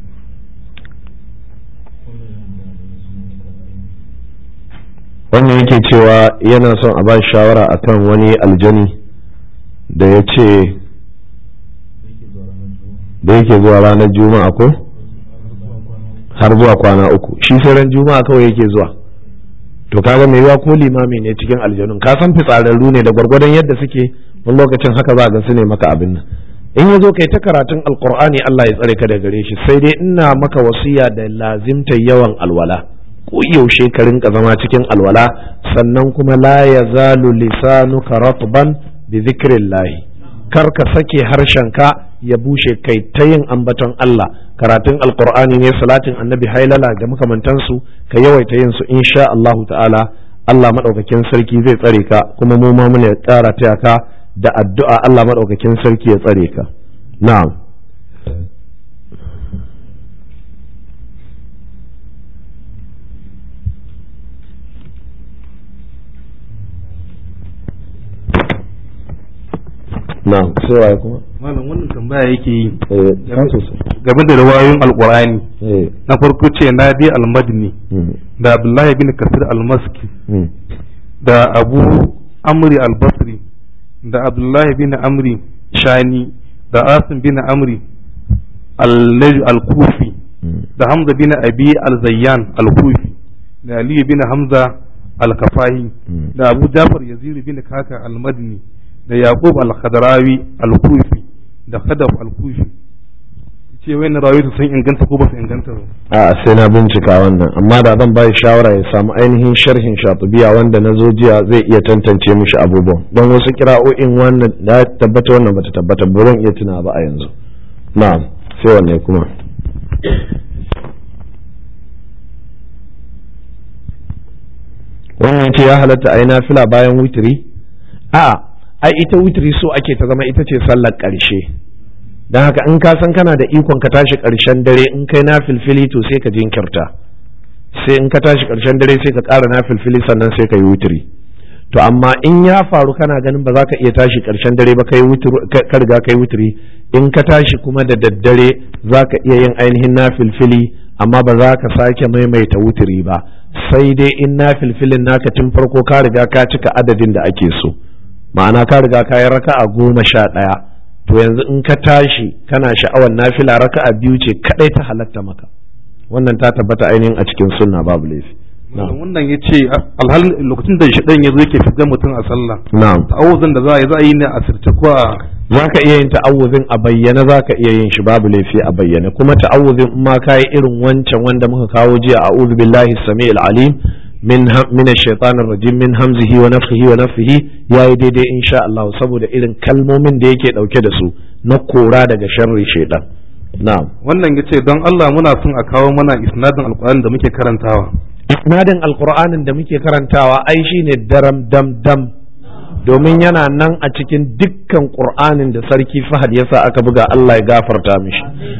A: wannan yake cewa yana son a ba shawara akan wani aljani da ya ce da yake zuwa ranar juma'a ko har zuwa kwana uku shi sai ran juma'a kawai yake zuwa to kaga mai yiwa ko limami ne cikin aljanun ka san fitsararru ne da gwargwadon yadda suke wani lokacin haka za ga su ne maka abin nan in ya zo kai ta karatun alkur'ani Allah ya tsare ka da gare shi sai dai ina maka wasiya da lazimta yawan alwala ko yaushe ka rinka zama cikin alwala sannan kuma la yazalu lisanuka ratban bi dhikrillah kar ka sake harshenka ya bushe kai ta yin ambaton Allah karatun alkur'ani ne salatin annabi hailala da makamantansu ka yawaita yin su insha Allahu ta'ala Allah madaukakin sarki zai tsare ka kuma mu ma muna ƙara taya ka da addu'a Allah maɗaukakin sarki ya tsare ka. Na'am. Na'am, sai waye kuma?
B: malam wannan tambaya yake yi
A: eh ka sosai
B: game da riwayoyin alqur'ani
A: eh
B: na farko ce nadi al-madini
A: mm,
B: da abdullahi bin kasir al-maski
A: mm,
B: da abu amri al-basri da abdullahi bin amri shani da asim bin amri al- al-kufi
A: mm.
B: da hamza bin abi al-zayyan al-kufi da ali bin hamza al-kafahi
A: Mm.
B: da abu jafar yazid bin kaka al-madini da yaqub al-khadrawi al-kufi da khadaf al-kufi ce wayannan rawayoyi sun inganta ko ba su inganta ba
A: a sai na bincika wannan amma da zan bai shawara ya samu ainihin sharhin shatubiya wanda na zo jiya zai iya tantance mishi abubuwan don wasu kira'o'in wannan da tabbata wannan bata tabbata ba zan iya tuna ba a yanzu na'am sai wanne kuma wannan ce ya halatta a yi nafila bayan witiri a ai ita witiri so ake ta zama ita ce sallar ƙarshe don haka in ka san kana da ikon ka tashi ƙarshen dare in kai na filfili to sai ka jinkirta sai in ka tashi ƙarshen dare sai ka ƙara na filfili sannan sai ka yi wutiri to amma in ya faru kana ganin ba za ka iya tashi ƙarshen dare ba kai ka riga kai wutiri in ka tashi kuma da daddare za ka iya yin ainihin na filfili amma ba za ka sake maimaita wutiri ba sai dai in na filfilin naka tun farko ka riga ka cika adadin da ake so ma'ana ka riga ka yi raka'a goma sha ɗaya to yanzu in ka tashi kana sha'awar nafila raka'a biyu ce kadai ta halatta maka wannan ta tabbata ainihin a cikin sunna babu laifi
B: Malam wannan ya ce alhalin lokacin da shaɗan ya zo yake fitar mutum a sallah
A: na'am
B: ta'awuzan da za a yi za a yi ne a sirce ko a
A: za ka iya yin ta'awuzin a bayyana za ka iya yin shi babu laifi a bayyana kuma ta'awuzin in ma ka yi irin wancan wanda muka kawo jiya a'udhu billahi samiil alim min min ash-shaytanir rajim min hamzihi wa nafthihi wa nafthihi yayi daidai insha Allah saboda irin kalmomin da yake dauke da su na kora daga sharri shaytan na'am
B: wannan ya ce don Allah muna son a kawo mana isnadin alƙur'ani da muke karantawa
A: isnadin alqur'anin da muke karantawa ai shine daram dam dam domin yana nan a cikin dukkan qur'anin da sarki Fahad yasa aka buga Allah ya gafarta mishi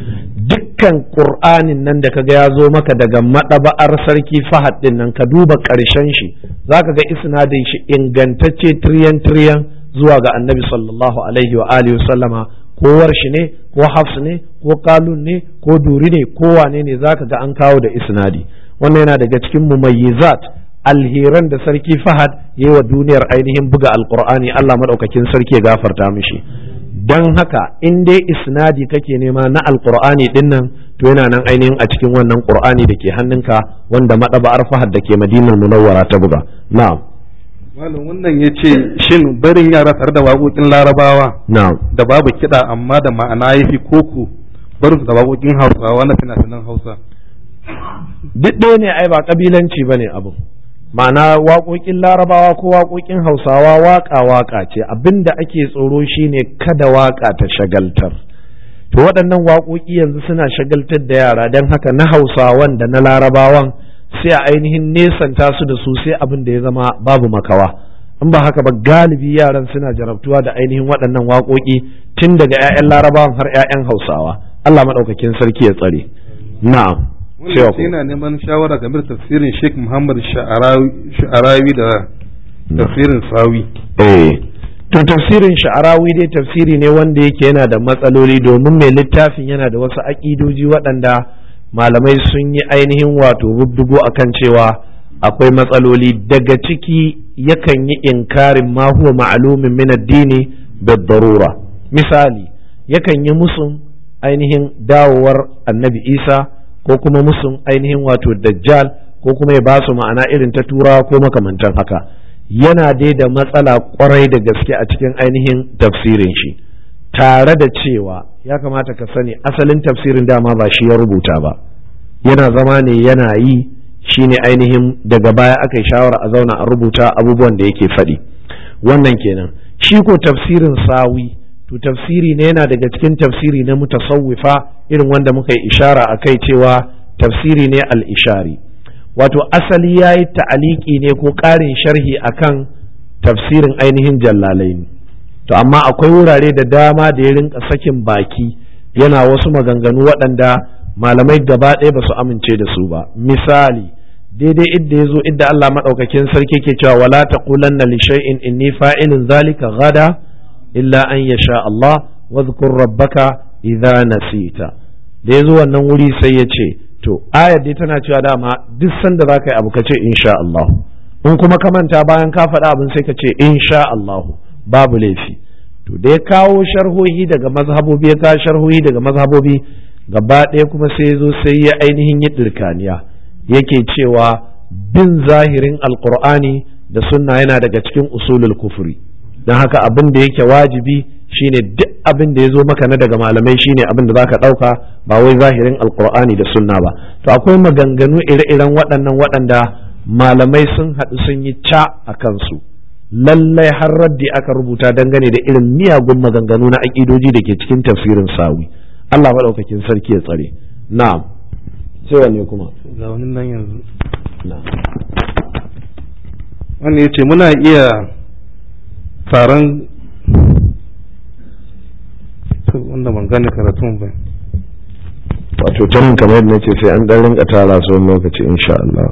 A: dukkan qur'anin nan da kaga ya zo maka daga madaba'ar sarki Fahad din nan ka duba ƙarshen shi zaka ga isnadin shi ingantacce triyan triyan zuwa ga annabi sallallahu alaihi wa alihi sallama ko warshi ne ko hafs ne ko kalun ne ko duri ne ko wane ne zaka ga an kawo da isnadi wannan yana daga cikin mumayyizat alheran da sarki Fahad yayi wa duniyar ainihin buga alqur'ani Allah madaukakin sarki ya gafarta mishi dan haka in dai isnadi kake nema na alqur'ani din nan to yana nan ainihin a cikin wannan qur'ani da ke hannunka wanda madaba'ar Fahad da ke Madinar Munawwara ta buga na'am
B: malam wannan ya ce shin barin yara tare da waƙoƙin larabawa
A: na'am
B: da babu kiɗa amma da ma'ana ya fi koko barin su da waƙoƙin hausawa na fina-finan hausa
A: duk ɗaya ne ai ba kabilanci bane abu ma'ana waƙoƙin larabawa ko waƙoƙin hausawa waƙa waƙa ce abinda ake tsoro shine kada waƙa ta shagaltar to waɗannan waƙoƙi yanzu suna shagaltar da yara don haka na hausawan da na larabawan sai a ainihin nesanta su da su sai abin da ya zama babu makawa in ba haka ba galibi yaran suna jarabtuwa da ainihin waɗannan waƙoƙi tun daga 'ya'yan larabawan har 'ya'yan hausawa Allah maɗaukakin sarki ya tsare na'am
B: wannan sai yana neman shawara game da tafsirin Sheikh Muhammad Sha'arawi da tafsirin Sawi
A: eh to tafsirin sha'arawi dai tafsiri ne wanda yake yana da matsaloli domin mai littafin yana da wasu aƙidoji waɗanda malamai sun yi ainihin wato rubdugo akan cewa akwai matsaloli daga ciki yakan yi inkarin ma huwa ma'lumin min addini da darura misali yakan yi musun ainihin dawowar annabi isa ko kuma musun ainihin wato dajjal ko kuma ya ba su ma'ana irin ta turawa ko makamantan haka yana dai da matsala kwarai da gaske a cikin ainihin tafsirin shi tare da cewa ya kamata ka sani asalin tafsirin dama ba shi ya rubuta ba yana zama ne yana yi shine ainihin daga baya aka yi shawara a zauna a rubuta abubuwan da yake faɗi wannan kenan shi ko tafsirin sawi to tafsiri ne yana daga cikin tafsiri na mutasawwifa irin wanda muka yi ishara a kai cewa tafsiri ne al-ishari wato asali ya yi ta'aliki ne ko ƙarin sharhi akan tafsirin ainihin jallalaini to amma akwai wurare da dama da ya rinka sakin baki yana wasu maganganu waɗanda malamai gaba ɗaya ba su amince da su ba misali daidai idda ya zo idda Allah maɗaukakin sarki ke cewa wala taqulanna li shay'in inni fa'ilun zalika gada illa an yasha Allah wadhkur rabbaka idza nasita da yazo wannan wuri sai ya ce to ayar dai tana cewa dama duk sanda za ka yi abu ka ce insha Allah in kuma ka manta bayan ka faɗa abin sai ka ce insha Allah babu laifi to da ya kawo sharhohi daga mazhabobi ya kawo sharhohi daga mazhabobi gaba ɗaya kuma sai ya zo sai ya ainihin yi ɗirkaniya yake cewa bin zahirin alkur'ani da sunna yana daga cikin usulul kufuri don haka abin da yake wajibi shine duk abin da ya zo maka na daga malamai shine abin da zaka ɗauka ba wai zahirin alkur'ani da sunna ba to akwai maganganu ire-iren waɗannan waɗanda malamai sun haɗu sun yi ca a kansu lallai har raddi aka rubuta dangane da irin miyagun maganganu na aƙidoji da ke cikin tafsirin sawi Allah maɗaukakin sarki ya tsare na'am sai wanne kuma
B: ga wani nan yanzu
A: na'am
B: wannan ya ce muna iya taron wanda ban gane karatun ba
A: wato tanin kamar yadda nace sai an dan rinka tara su wani lokaci insha Allah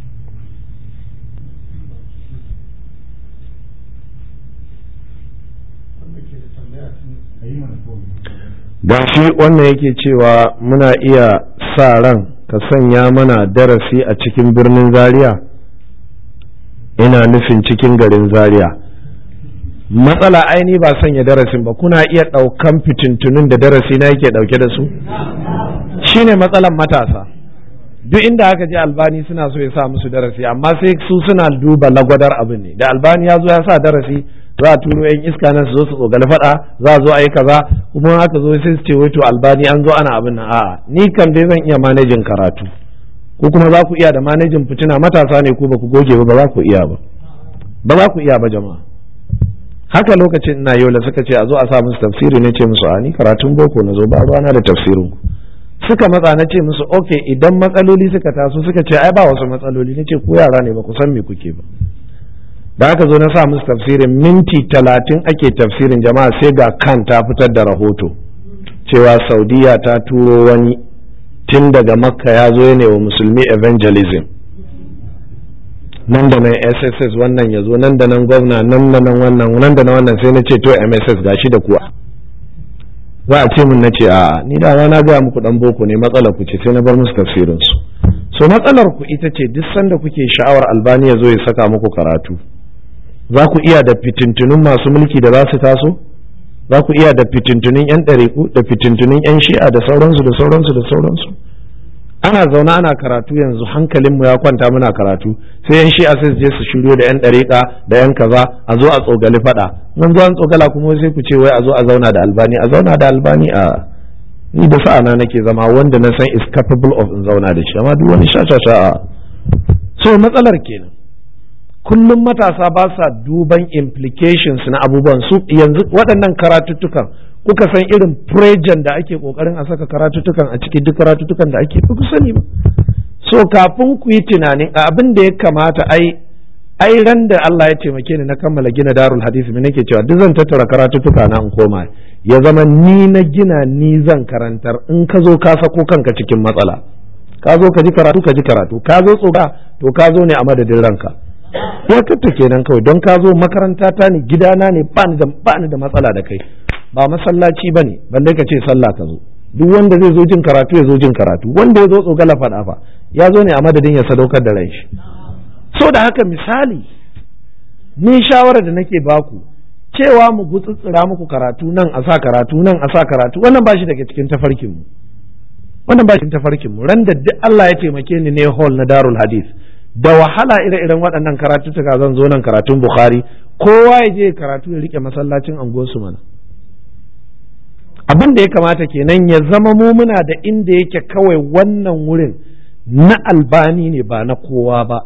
A: dan shi wannan yake cewa muna iya sa ran ka sanya mana darasi a cikin birnin Zaria ina nufin cikin garin Zaria matsala aini ba sanya darasin ba kuna iya ɗaukan fitintunun da darasi na yake ɗauke da su shine matsalan matasa duk inda aka je albani suna so ya sa musu darasi amma sai su suna duba lagwadar abin ne da albani ya zo ya sa darasi za a turo yan iska nan su zo su tsogali faɗa za a zo a yi kaza kuma aka zo sai su ce wai to albani an zo ana abin nan a'a ni kan dai zan iya manajin karatu ko kuma za ku iya da manajin fitina matasa ne ko ba ku goge ba ba za ku iya ba ba za ku iya ba jama'a haka lokacin ina yola suka ce a zo a sa musu tafsiri ne ce musu a ni karatun boko na zo ba ruwana da tafsirin ku suka matsa na ce musu ok idan matsaloli suka taso suka ce ai ba wasu matsaloli na ce ku yara ne ba ku san me kuke ba da aka zo na sa musu tafsirin minti talatin ake tafsirin jama'a sai ga kan ta fitar da rahoto cewa saudiya ta turo wani tun daga makka ya zo ne wa musulmi evangelism nan da nan sss wannan ya zo nan da nan gwamna nan da nan wannan nan da nan wannan sai na ce to mss gashi da kuwa za a ce min na ce a ni da na gaya muku dan boko ne matsalar ku ce sai na bar musu tafsirin su so matsalar ku ita ce duk sanda kuke sha'awar albani ya zo ya saka muku karatu za ku iya da fitintunun masu mulki da za su taso za ku iya da fitintunun yan ɗariku da fitintunun yan shi'a da sauransu da sauransu da sauransu ana zaune ana karatu yanzu hankalinmu ya kwanta muna karatu sai yan shi'a sai su je su shiryo da yan ɗariƙa da yan kaza a zo a tsogali faɗa nan zo an tsogala kuma sai ku ce wai a zo a zauna da albani a zauna da albani a ni da sa'ana nake zama wanda na san is capable of in zauna da shi amma duk wani sha sha a so matsalar kenan kullum matasa ba sa duban implications na abubuwan su yanzu waɗannan karatuttukan kuka san irin prejan da ake kokarin a saka karatuttukan a cikin duk karatuttukan da ake ku sani ba so kafin ku yi tunanin abin da ya kamata ai ai ran da Allah ya taimake ni na kammala gina darul hadisi me nake cewa duk zan tattara karatuttuka na in koma ya zama ni na gina ni zan karantar in ka zo ka sako kanka cikin matsala ka zo ka ji karatu ka ji karatu ka zo tsoka to ka zo ne a madadin ranka ya katta kenan kawai don ka zo makaranta ta ne gidana ne ba ni da matsala da kai ba masallaci ba ne balle ka ce sallah ka zo duk wanda zai zo jin karatu ya zo jin karatu wanda ya zo tsogala faɗa fa ya zo ne a madadin ya sadaukar da ran shi so da haka misali ni shawara da nake baku cewa mu gutsutsura muku karatu nan a sa karatu nan a sa karatu wannan ba shi daga cikin tafarkin mu wannan ba shi tafarkin mu ran da duk Allah ya taimake ni ne hall na Darul Hadith da wahala ire-iren waɗannan karatuttuka zan zo nan karatun Bukhari kowa ya je karatu ya rike masallacin anguwarsu mana abin da ya kamata kenan ya zama mu muna da inda yake kawai wannan wurin na albani ne ba na kowa ba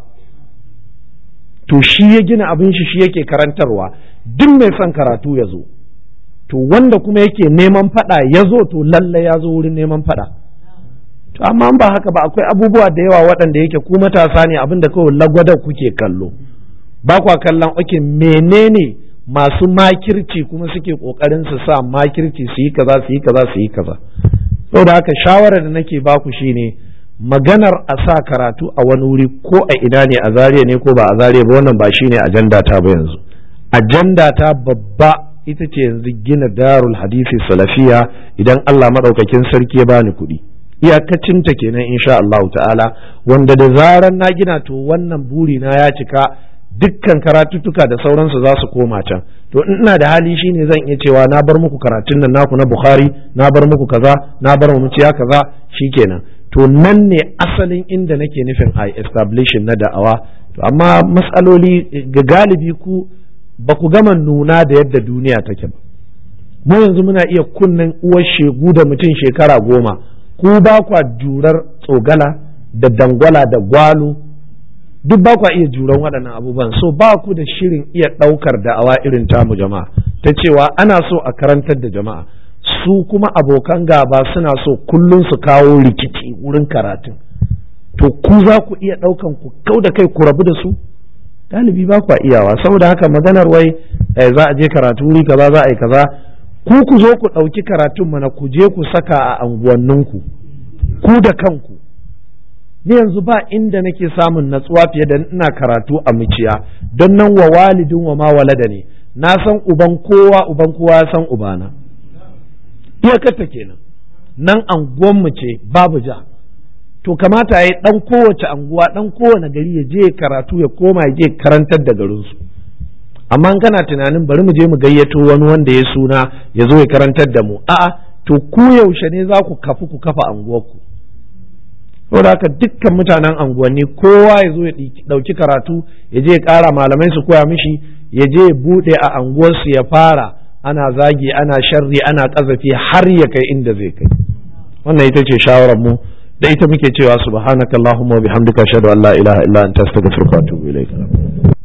A: to shi ya gina abin shi shi yake karantarwa duk mai son karatu ya zo to wanda kuma yake neman fada ya zo to lalle ya zo wurin neman fada to amma ba haka ba akwai abubuwa da yawa waɗanda yake ku matasa ne abin da kawai lagwadar kuke kallo ba kwa kallon oke menene masu makirci kuma suke kokarin su sa makirci su yi kaza su yi kaza su yi kaza saboda haka shawarar da nake baku shine maganar a sa karatu a wani wuri ko a ina ne a zariya ne ko ba a zariya ba wannan ba shine ajanda ta ba yanzu ajanda ta babba ita ce yanzu gina darul hadisi salafiya idan Allah maɗaukakin sarki ya bani kuɗi iyakacinta kenan insha Allah ta'ala wanda da zaran na gina to wannan buri na ya cika dukkan karatuttuka da sauransu za su koma can to ina da hali shine zan iya cewa na bar muku karatun nan naku na Bukhari na bar muku kaza na bar mu ciya kaza shikenan to nan ne asalin inda nake nufin a establishing na da'awa to amma matsaloli ga galibi ku ba ku gama nuna da yadda duniya take ba mu yanzu muna iya kunnen uwar shegu da mutum shekara goma ku ba kwa jurar tsogala da dangwala da gwalo duk ba kwa iya juran waɗannan abubuwan so ba ku da shirin iya ɗaukar da'awa irin tamu jama'a ta cewa ana so a karantar da jama'a su kuma abokan gaba suna so kullum su kawo rikici wurin karatun to ku za ku iya ɗaukan ku kau da kai ku rabu da su galibi ba kwa iyawa saboda haka maganar wai za a je karatu wuri kaza za a yi kaza ku ku zo ku ɗauki karatun mana ku je ku saka a anguwanninku ku da kanku ni yanzu ba inda nake samun natsuwa fiye da ina karatu a miciya don nan wa walidin wa ma walada ne na san uban kowa uban kowa ya san ubana iyakarta kenan nan anguwanmu ce babu ja to kamata ya yi ɗan kowace anguwa ɗan kowane gari ya je karatu ya koma ya je karantar da garinsu amma kana tunanin bari mu je mu gayyato wani wanda ya suna ya zo ya karantar da mu a'a to ku yaushe ne za ku kafu ku kafa anguwarku saboda haka dukkan mutanen anguwanni kowa ya zo ya ɗauki karatu ya je ya ƙara malamai su koya mishi ya je ya buɗe a anguwarsu ya fara ana zagi ana sharri ana ƙazafi har ya kai inda zai kai wannan ita ce shawarar mu da ita muke cewa subhanakallahumma wa bihamdika ashhadu an la ilaha illa anta astaghfiruka wa atubu ilaik